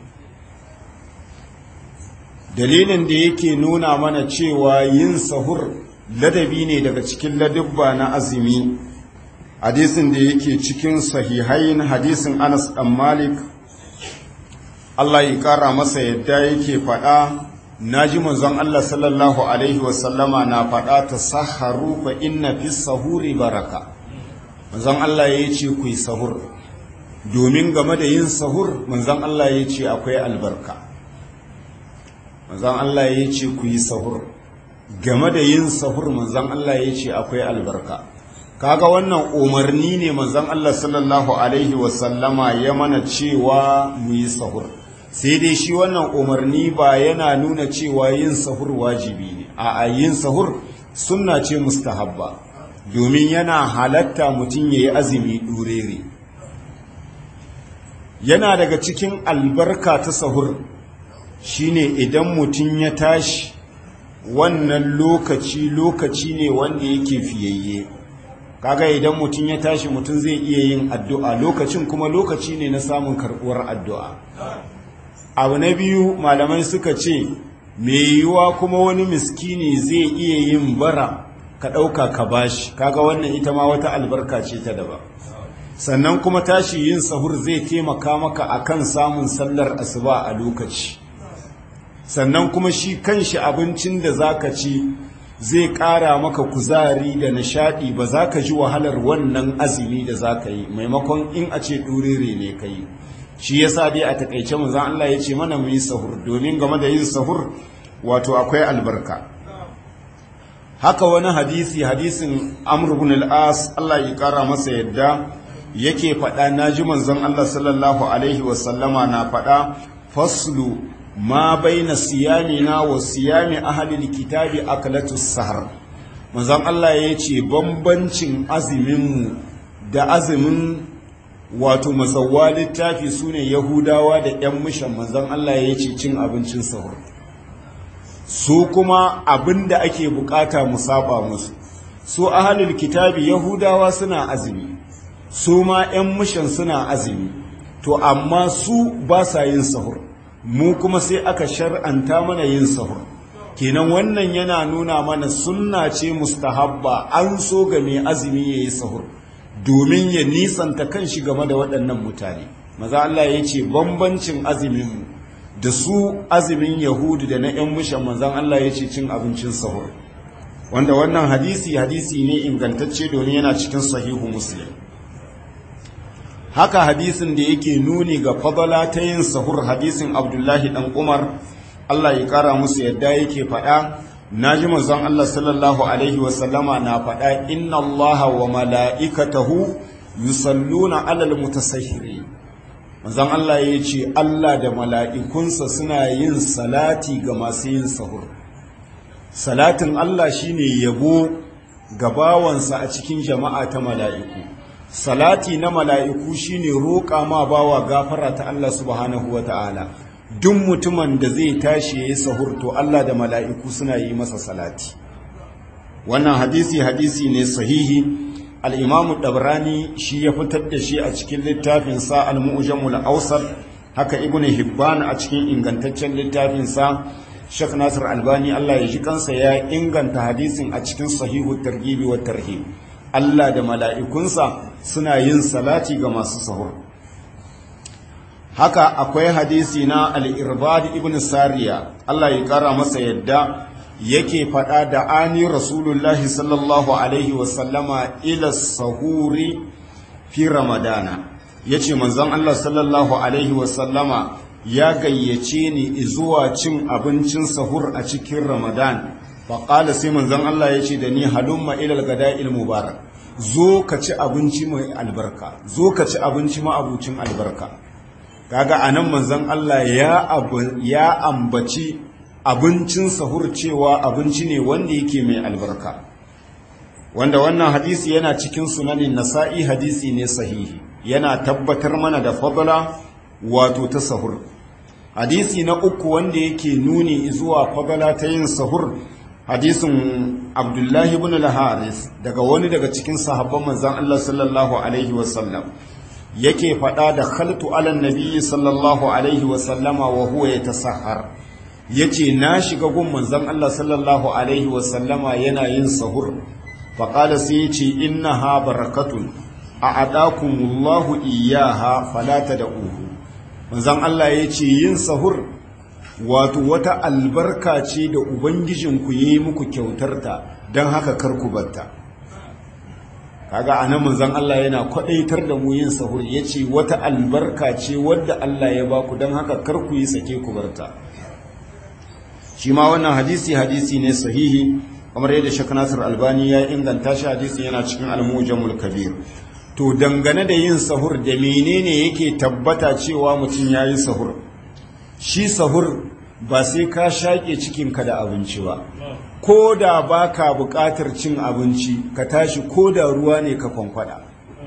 dalilin da yake nuna mana cewa yin sahur ladabi ne daga cikin ladabba na azumi hadisin da yake cikin sahihain hadisin Anas dan Malik Allah ya kara masa yadda yake faɗa naji manzon Allah sallallahu alaihi wasallama na faɗa ta saharu fa inna fi sahuri baraka manzon Allah ya ce ku yi sahur domin game da yin sahur manzon Allah ya ce akwai albarka manzon Allah ya ce ku yi sahur game da yin sahur manzon Allah ya ce akwai albarka kaga wannan umarni ne manzon Allah sallallahu alaihi wasallama ya mana cewa mu yi sahur sai dai shi wannan umarni ba yana nuna cewa yin sahur wajibi ne a yin sahur sunna ce mustahabba domin yana halatta mutum ya yi azumi ɗurere yana daga cikin albarka ta sahur shine idan mutum ya tashi wannan lokaci lokaci ne wanda yake fiyayye kaga idan mutum ya tashi mutum zai iya yin addu'a lokacin kuma lokaci ne na samun karɓuwar addu'a abu na biyu malamai suka ce mai yiwuwa kuma wani miskini zai iya yin bara ka ɗauka ka bashi kaga wannan ita ma wata albarka ce ta daba sannan kuma tashi yin sahur zai taimaka maka akan samun sallar asuba a lokaci sannan kuma shi kanshi abincin da zaka ci zai ƙara maka kuzari da nishaɗi ba za ka ji wahalar wannan azumi da za ka yi maimakon in a ce ɗurere ne ka yi shi ya sa dai a taƙaice mu zan Allah ya ce mana mu yi sahur domin game da yin sahur wato akwai albarka haka wani hadisi hadisin amr ibn al-as Allah ya ƙara masa yadda yake faɗa naji manzon Allah sallallahu alaihi wasallama na faɗa faslu ma baina siyamina wa siyami ahlil kitabi aklatus sahar manzon Allah ya ce bambancin azuminmu da azumin wato mazawwa littafi sune yahudawa da yan mishan manzon Allah ya ce cin abincin sahur su kuma abinda ake bukata mu saba musu su ahlul kitabi yahudawa suna azumi su ma yan mishan suna azumi to amma su ba sa yin sahur mu kuma sai aka shar'anta mana yin sahur kenan wannan yana nuna mana sunna ce mustahabba an so ga mai azumi ya yi sahur domin ya nisanta kanshi game da waɗannan mutane maza Allah ya ce bambancin azumin da su azumin yahudu da na 'yan mushan manzan Allah ya ce cin abincin sahur wanda wannan hadisi hadisi ne ingantacce domin yana cikin sahihu muslim haka hadisin da yake nuni ga fadala ta yin sahur hadisin abdullahi dan umar Allah ya kara musu yadda yake faɗa naji manzon Allah sallallahu alaihi wasallama na faɗa inna Allah wa mala'ikatahu yusalluna alal mutasahhiri manzon Allah ya ce Allah da mala'ikunsa suna yin salati ga masu yin sahur salatin Allah shine yabo ga bawansa a cikin jama'a ta mala'iku salati na mala'iku shine roƙa ma bawa gafara ta Allah subhanahu wa ta'ala duk mutumin da zai tashi ya yi sahur to Allah da mala'iku suna yi masa salati wannan hadisi hadisi ne sahihi al'imamu ɗabrani shi ya fitar da shi a cikin littafinsa al-mu'ujamul ausar haka ibn hibban a cikin ingantaccen littafinsa shek nasir albani Allah ya ji kansa ya inganta hadisin a cikin sahihu targibi wa tarhib Allah da mala'ikunsa suna yin salati ga masu sahur. Haka akwai hadisi na al'irbad ibn Sariya, Allah ya ƙara masa yadda yake faɗa da ani Rasulullahi sallallahu Alaihi wasallama ila sahuri fi Ramadana. Ya ce, manzon Allah sallallahu Alaihi wasallama ya gayyace ni zuwa cin abincin sahur a cikin Ramadan. faƙala sai manzon Allah ya ce da ni halumma ilal gada'il mubarak zo ka ci abinci mai albarka zo ka ci abinci ma'abucin albarka kaga anan manzon Allah ya ya ambaci abincin sahur cewa abinci ne wanda yake mai albarka wanda wannan hadisi yana cikin sunanin nasa'i hadisi ne sahihi yana tabbatar mana da fadala wato ta sahur hadisi na uku wanda yake nuni zuwa fadala ta yin sahur hadisin abdullahi ibn al-haris daga wani daga cikin sahabban manzon Allah sallallahu alaihi wasallam yake faɗa da khaltu ala nabiyyi sallallahu alaihi wasallama wa huwa yatasahhar yace na shiga gun manzon Allah sallallahu alaihi wasallama yana yin sahur faqala sai yace innaha barakatun a'adakumullahu iyyaha fala tad'uhu manzon Allah yace yin sahur wato wata albarka ce da ubangijinku yayi muku kyautarta dan haka kar ku batta kaga anan manzon Allah yana kwadaitar da mu yin sahur yace wata albarka ce wadda Allah ya baku dan haka kar ku yi sake ku barta shi ma wannan hadisi hadisi ne sahihi kamar yadda Sheikh Nasir Albani ya inganta shi hadisi yana cikin Al-Mujamul Kabir to dangane da yin sahur da menene yake tabbata cewa mutum yayi sahur shi sahur ba sai ka shaƙe cikinka da abinci ba ko da ba ka buƙatar cin abinci ka tashi ko da ruwa ne ka kwankwada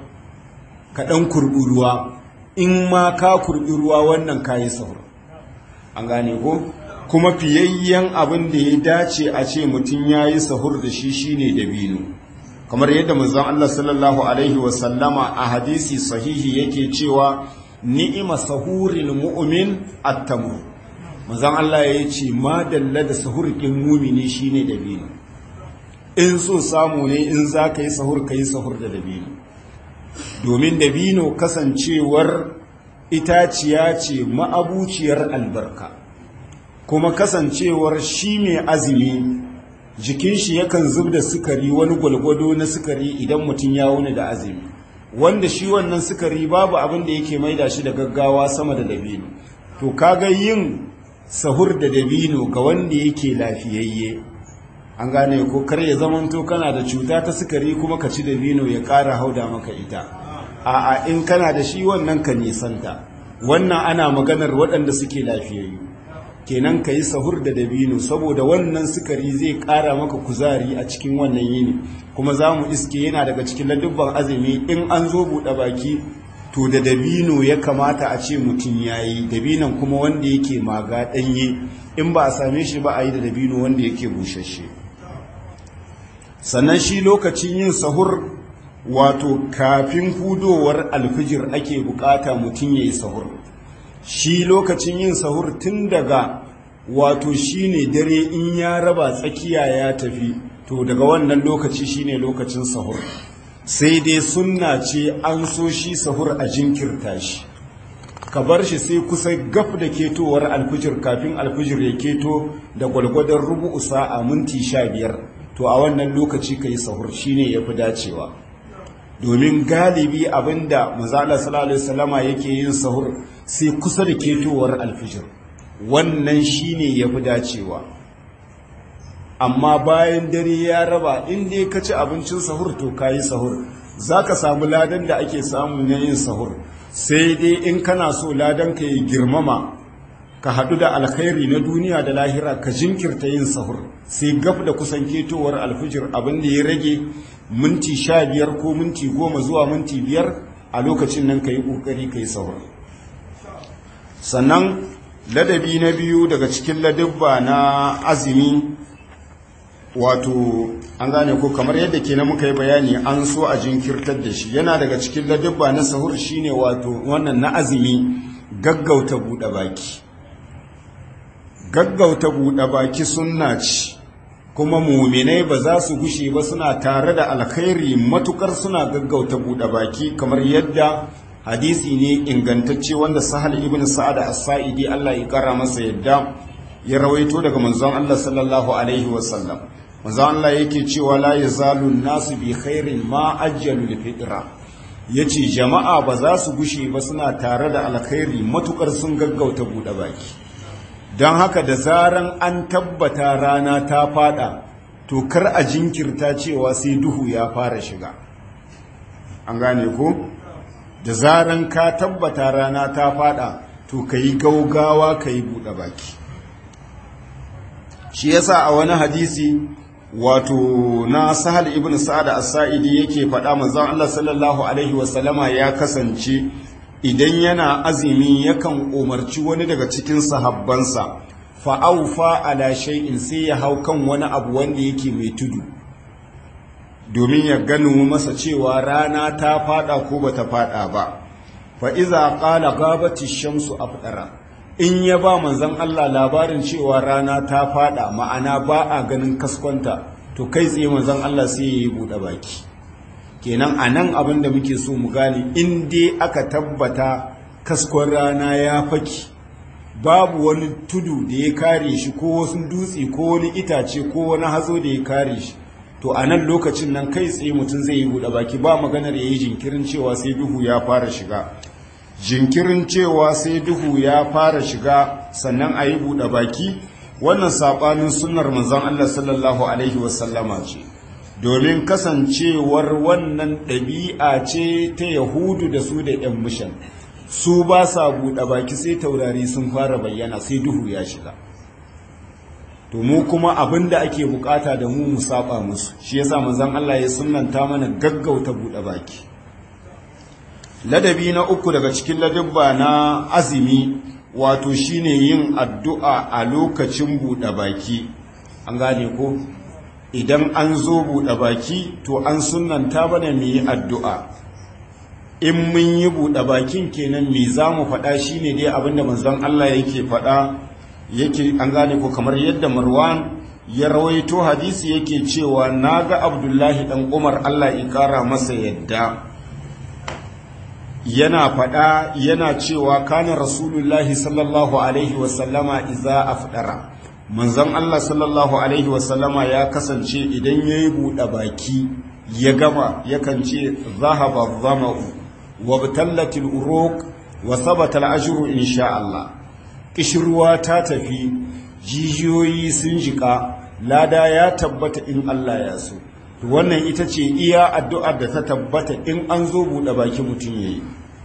ka ɗan kurɓi ruwa in ma ka kurɓi ruwa wannan ka yi sahur an gane ko kuma fiyayyen abin da ya dace a ce mutum ya yi sahur da shi shine dabino kamar yadda manzon Allah sallallahu alaihi wasallama a hadisi sahihi yake cewa ni'ima sahuril mu'min at-tamr manzon Allah ya ce ma dalla da sahur ɗin mumini shine dabino in so samu ne in za ka yi sahur ka yi sahur da dabino domin dabino kasancewar itaciya ce ma'abuciyar albarka kuma kasancewar shi mai azumi jikin shi yakan zub da sukari wani gwalgwado na sukari idan mutum ya wuni da azumi wanda shi wannan sukari babu abin da yake maida shi da gaggawa sama da dabino to kaga yin sahur da dabino ga wanda yake lafiyayye an gane ko kar ya zamanto kana da cuta ta sukari kuma ka ci dabino ya ƙara hauda maka ita a'a in kana da shi wannan ka nisanta wannan ana maganar waɗanda suke lafiyayyu kenan ka yi sahur da dabino saboda wannan sukari zai ƙara maka kuzari a cikin wannan yini kuma za mu iske yana daga cikin ladubban azumi in an zo buɗe baki to da dabino ya kamata a ce mutum ya yi dabinon kuma wanda yake maga ɗanye in ba a same shi ba a yi da dabino wanda yake bushashe sannan shi lokacin yin sahur wato kafin hudowar alfijir ake bukata mutum ya yi sahur shi lokacin yin sahur tun daga wato shine dare in ya raba tsakiya ya tafi to daga wannan lokaci shine lokacin sahur sai dai sunna ce an so shi sahur a jinkirta shi ka bar shi sai kusa gaf da ketowar alfijir kafin alfijir ya keto da gwalgwadon rubu'u sa'a minti sha biyar to a wannan lokaci ka yi sahur shine ya fi dacewa domin galibi abinda mazala sallallahu alaihi wasallama yake yin sahur sai kusa da ketowar alfijir wannan shine ya fi dacewa amma bayan dare ya raba in dai ka ci abincin sahur to ka yi sahur za ka samu ladan da ake samu na yin sahur sai dai in kana so ladan ka yi girmama ka haɗu da alkhairi na duniya da lahira ka jinkirta yin sahur sai gaf da kusan ketowar alfijir abin da ya rage minti sha biyar ko minti goma zuwa minti biyar a lokacin nan ka yi ƙoƙari ka yi sahur sannan ladabi na biyu daga cikin ladabba na azumi wato an gane ko kamar yadda ke na muka yi bayani an so a jinkirtar da shi yana daga cikin ladabba na sahur shine wato wannan na azumi gaggauta buɗe baki gaggauta buɗe baki sunna ce kuma muminai ba za su gushe ba suna tare da alkhairi matukar suna gaggauta buɗe baki kamar yadda hadisi ne ingantacce wanda sahal ibn sa'ad as-sa'idi Allah ya kara masa yadda ya rawaito daga manzon Allah sallallahu alaihi wasallam manzon Allah yake cewa la yazalu nasu bi khairin ma ajjalu al-fitra yace jama'a ba za su gushe ba suna tare da alkhairi matukar sun gaggauta buɗe baki don haka da zaran an tabbata rana ta fada to kar a jinkirta cewa sai duhu ya fara shiga an gane ko da zaran ka tabbata rana ta fada to ka yi gaugawa ka yi buɗe baki shi yasa a wani hadisi wato na sahal ibn sa'ad as-sa'idi yake faɗa manzon Allah sallallahu alaihi wasallama ya kasance idan yana azumi yakan umarci wani daga cikin sahabbansa fa'aufa ala shay'in sai ya hau kan wani abu wanda yake mai tudu domin ya gano masa cewa rana ta fada ko bata fada ba fa iza qala ghabati shamsu afdara in ya ba manzon Allah labarin cewa rana ta fada ma'ana ba a ganin kaskonta to kai tsaye manzon Allah sai ya yi bude baki kenan anan abin da muke so mu gane in dai aka tabbata kaskon rana ya faki babu wani tudu da ya kare shi ko wasu dutse ko wani itace ko wani hazo da ya kare shi to a nan lokacin nan kai tsaye mutum zai yi buɗe baki ba maganar ya yi jinkirin cewa sai duhu ya fara shiga jinkirin cewa sai duhu ya fara shiga sannan a yi buɗe baki wannan saɓanin sunnar manzon Allah sallallahu alaihi wasallama ce domin kasancewar wannan ɗabi'a ce ta yahudu da su da 'yan mishan su ba sa buɗe baki sai taurari sun fara bayyana sai duhu ya shiga to mu kuma abin da ake bukata da mu mu saba musu shi yasa manzon Allah ya sunnanta mana gaggauta buɗe baki ladabi na uku daga cikin ladabba na azumi wato shine yin addu'a a lokacin buɗe baki an gane ko idan an zo buɗe baki to an sunnanta bane mu yi addu'a in mun yi buɗe bakin kenan me za mu faɗa shi ne dai abinda manzon Allah yake faɗa yake an gane ko kamar yadda marwan ya rawaito hadisi yake cewa na ga abdullahi ɗan umar Allah ya ƙara masa yadda yana faɗa yana cewa kana rasulullahi sallallahu alaihi wasallama iza afdara manzon Allah sallallahu alaihi wasallama ya kasance idan ya yi buɗe baki ya gama yakan ce zahaba zama'u wabtallatil uruq wa sabata al-ajru insha Allah kishruwa ta tafi jijiyoyi sun jika lada ya tabbata in Allah ya so to wannan ita ce iya addu'ar da ta tabbata in an zo bude baki mutun yayi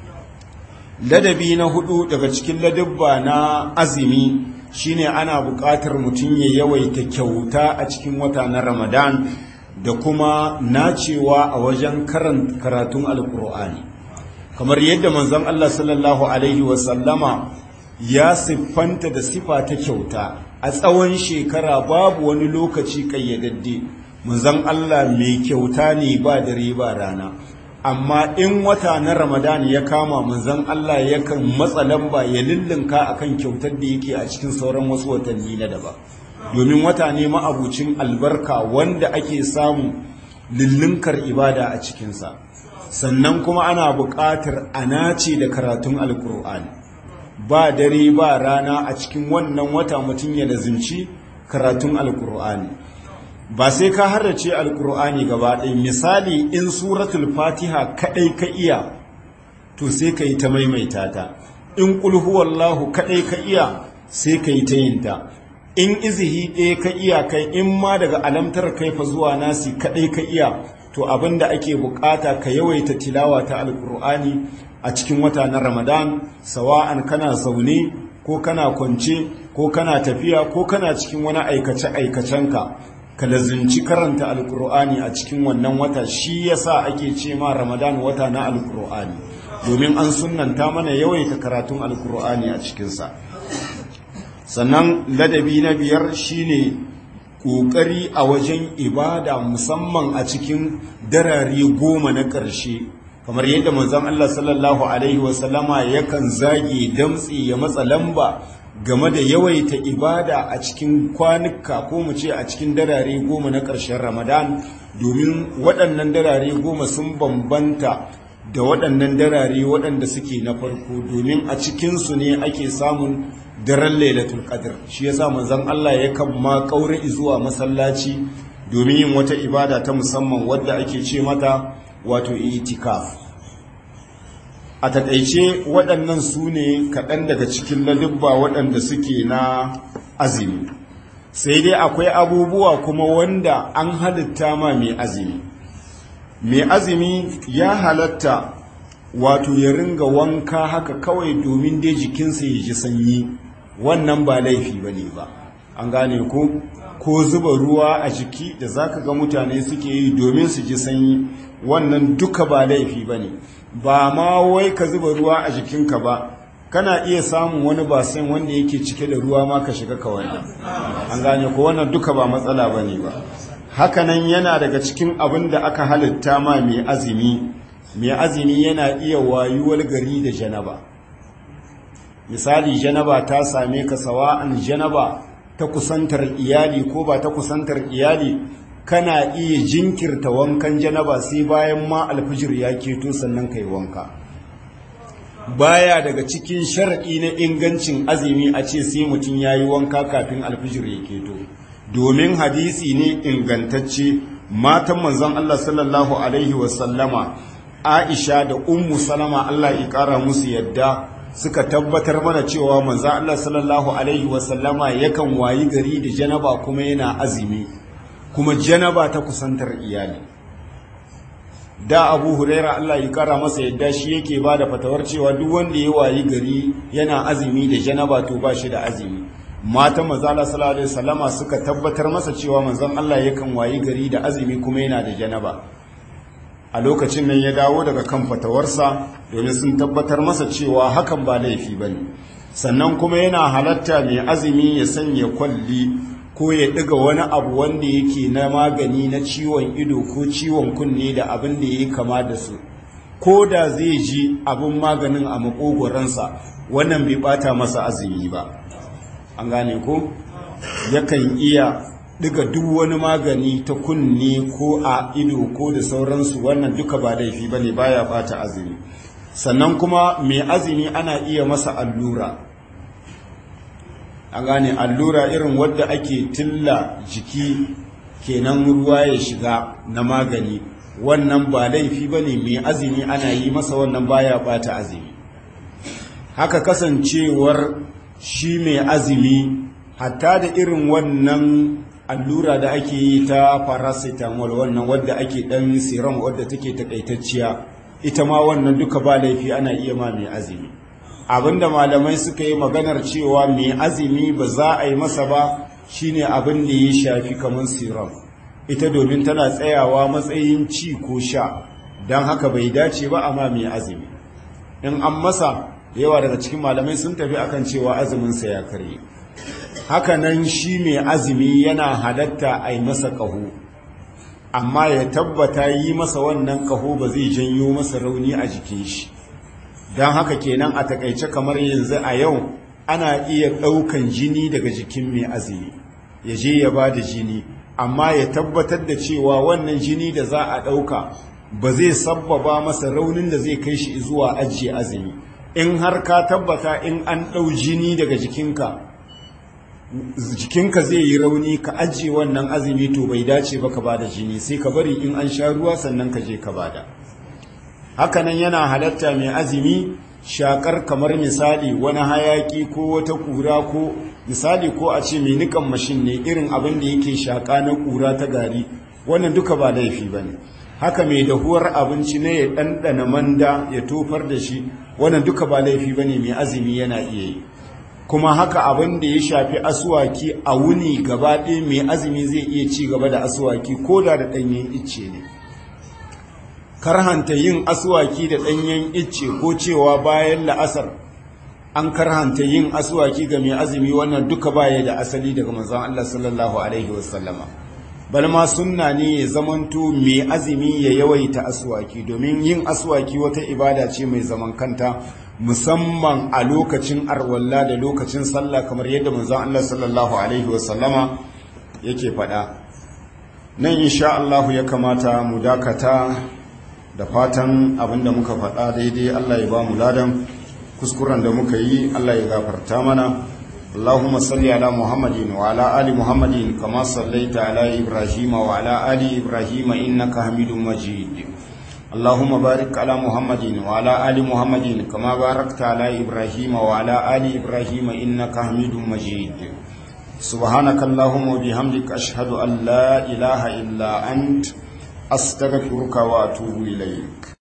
ladabi na hudu daga cikin ladabba na azumi shine ana buƙatar mutun ya yawaita kyauta a cikin wata na Ramadan da kuma nacewa a wajen karatun alkur'ani kamar yadda manzon Allah sallallahu alaihi wasallama ya siffanta da sifa ta kyauta a tsawon shekara babu wani lokaci kayyadadde manzon Allah mai kyauta ne ba dare ba rana amma in wata na Ramadan ya kama manzon Allah yakan matsa lamba ya lullunka akan kyautar da yake a cikin sauran wasu watanni na daba domin wata ne ma'abucin albarka wanda ake samu lullunkar ibada a cikinsa sannan kuma ana buƙatar a nace da karatun alkur'ani ba dare ba rana a cikin wannan wata mutum ya lazimci karatun alkur'ani ba sai ka harrace alkur'ani gaba ɗaya misali in suratul fatiha kaɗai ka iya to sai ka yi ta maimaita ta in ƙulhuwallahu kaɗai ka iya sai ka yi ta yin ta in izihi ɗaya ka iya kai in ma daga alamtar kaifa zuwa nasi kaɗai ka iya to abin da ake bukata ka yawaita tilawa ta alkur'ani a cikin wata na ramadan sawa'an kana zaune ko kana kwance ko kana tafiya ko kana cikin wani aikace-aikacenka ka lazinci karanta alkur'ani a cikin wannan wata shi yasa ake ce ma ramadan wata na alkur'ani domin an sunanta mana yawaita karatun alkur'ani a cikinsa sannan ladabi na biyar shine ƙoƙari a wajen ibada musamman a cikin darare goma na ƙarshe kamar yadda manzon Allah sallallahu alaihi wasallama yakan zage damtsi ya matsa lamba game da yawaita ibada a cikin kwanuka ko mu ce a cikin darare goma na ƙarshen Ramadan domin waɗannan darare goma sun bambanta da waɗannan darare waɗanda suke na farko domin a cikinsu ne ake samun daren lailatul qadr shi yasa manzon Allah yakan ma kaure zuwa masallaci domin yin wata ibada ta musamman wadda ake ce mata wato itikaf a takaice waɗannan su ne kaɗan daga cikin ladubba waɗanda suke na azumi sai dai akwai abubuwa kuma wanda an halitta ma mai azumi mai azumi ya halatta wato ya ringa wanka haka kawai domin dai jikinsa ya ji sanyi wannan ba laifi ba ne ba an gane ko ko zuba ruwa a jiki da zaka ga mutane suke yi domin su ji sanyi wannan duka ba laifi bane ba ma wai ka zuba ruwa a jikinka ba kana iya samun wani basin wanda yake cike da ruwa ma ka shiga ka wannan an gane ko wannan duka ba matsala bane ba hakanan yana daga cikin abin da aka halitta ma mai azumi mai azumi yana iya wayuwar gari da janaba misali janaba ta same ka sawa'an janaba ta kusantar iyali ko ba ta kusantar iyali kana iya jinkirta wankan janaba sai bayan ma alfijir ya keto sannan kai wanka baya daga cikin shar'i na ingancin azumi a ce sai mutum ya yi wanka kafin alfijir ya keto domin hadisi ne ingantacce matan manzon Allah sallallahu alaihi wasallama Aisha da Ummu Salama Allah ya kara musu yadda suka tabbatar mana cewa manzon Allah sallallahu alaihi wasallama yakan wayi gari da janaba kuma yana azumi kuma janaba ta kusantar iyali da Abu Huraira Allah ya kara masa yadda shi yake bada fatawar cewa duk wanda ya wayi gari yana azumi da janaba to ba shi da azumi matan manzala sallallahu alaihi wasallama suka tabbatar masa cewa manzon Allah yakan wayi gari da azumi kuma yana da janaba a lokacin nan ya dawo daga kan fatawarsa domin sun tabbatar masa cewa hakan ba laifi bane sannan kuma yana halatta mai azumi ya sanya kwalli ko ya ɗiga wani abu wanda yake na magani na ciwon ido ko ciwon kunne da abin da ya kama da su ko da zai ji abin maganin a makogoransa wannan bai bata masa azumi ba an gane ko yakan iya diga duk wani magani ta kunne ko a ido ko da sauransu wannan duka ba laifi bane baya bata azumi sannan kuma mai azumi ana iya masa allura an gane allura irin wadda ake tilla jiki kenan ruwa ya shiga na magani wannan ba laifi bane mai azumi ana yi masa wannan baya bata azumi haka kasancewar shi mai azumi hatta da irin wannan allura da ake yi ta paracetamol wannan wadda ake dan serum wadda take takaitacciya ita ma wannan duka ba laifi ana iya ma mai azumi abinda malamai suka yi maganar cewa mai azumi ba za a yi masa ba shine abin da ya shafi kamar serum ita domin tana tsayawa matsayin ci ko sha don haka bai dace ba amma mai azumi in an masa yawa daga cikin malamai sun tafi akan cewa azuminsa ya karye hakanan shi mai azumi yana halatta a yi masa ƙaho amma ya tabbata yi masa wannan ƙaho ba zai janyo masa rauni a jikin shi don haka kenan a takaice kamar yanzu a yau ana iya ɗaukan jini daga jikin mai azumi ya je ya ba da jini amma ya tabbatar da cewa wannan jini da za a ɗauka ba zai sabbaba masa raunin da zai kai shi zuwa ajiye azumi in har ka tabbata in an ɗau jini daga jikinka jikinka zai yi rauni ka ajiye wannan azumi to bai dace ba ka bada jini sai ka bari in an sha ruwa sannan ka je ka bada hakanan yana halatta mai azumi shakar kamar misali wani hayaki ko wata kura ko misali ko a ce mai nikan mashin ne irin abin da yake shaka na kura ta gari wannan duka ba laifi ba ne haka mai dahuwar abinci na ya ɗanɗana manda ya tofar da shi wannan duka ba laifi ba ne mai azumi yana iya yi kuma haka abin da ya shafi asuwaki a wuni gaba ɗaya mai azumi zai iya ci gaba da asuwaki ko da da ɗanyen icce ne karhanta yin asuwaki da ɗanyen icce ko cewa bayan la'asar an karhanta yin asuwaki ga mai azumi wannan duka baya da asali daga manzon Allah sallallahu alaihi wasallama bal ma sunna ne ya zamanto mai azumi ya yawaita asuwaki domin yin asuwaki wata ibada ce mai zaman kanta musamman a lokacin arwalla da lokacin sallah kamar yadda manzon Allah sallallahu alaihi wasallama yake faɗa nan insha Allah ya kamata mu dakata da fatan abinda muka faɗa daidai Allah ya ba mu ladan kuskuren da muka yi Allah ya gafarta mana اللهم صل على محمد وعلى آل محمد كما صليت على إبراهيم وعلى آل إبراهيم إنك حميد مجيد اللهم بارك على محمد وعلى آل محمد كما باركت على إبراهيم وعلى آل إبراهيم إنك حميد مجيد سبحانك اللهم وبحمدك أشهد أن لا إله إلا أنت أستغفرك وأتوب إليك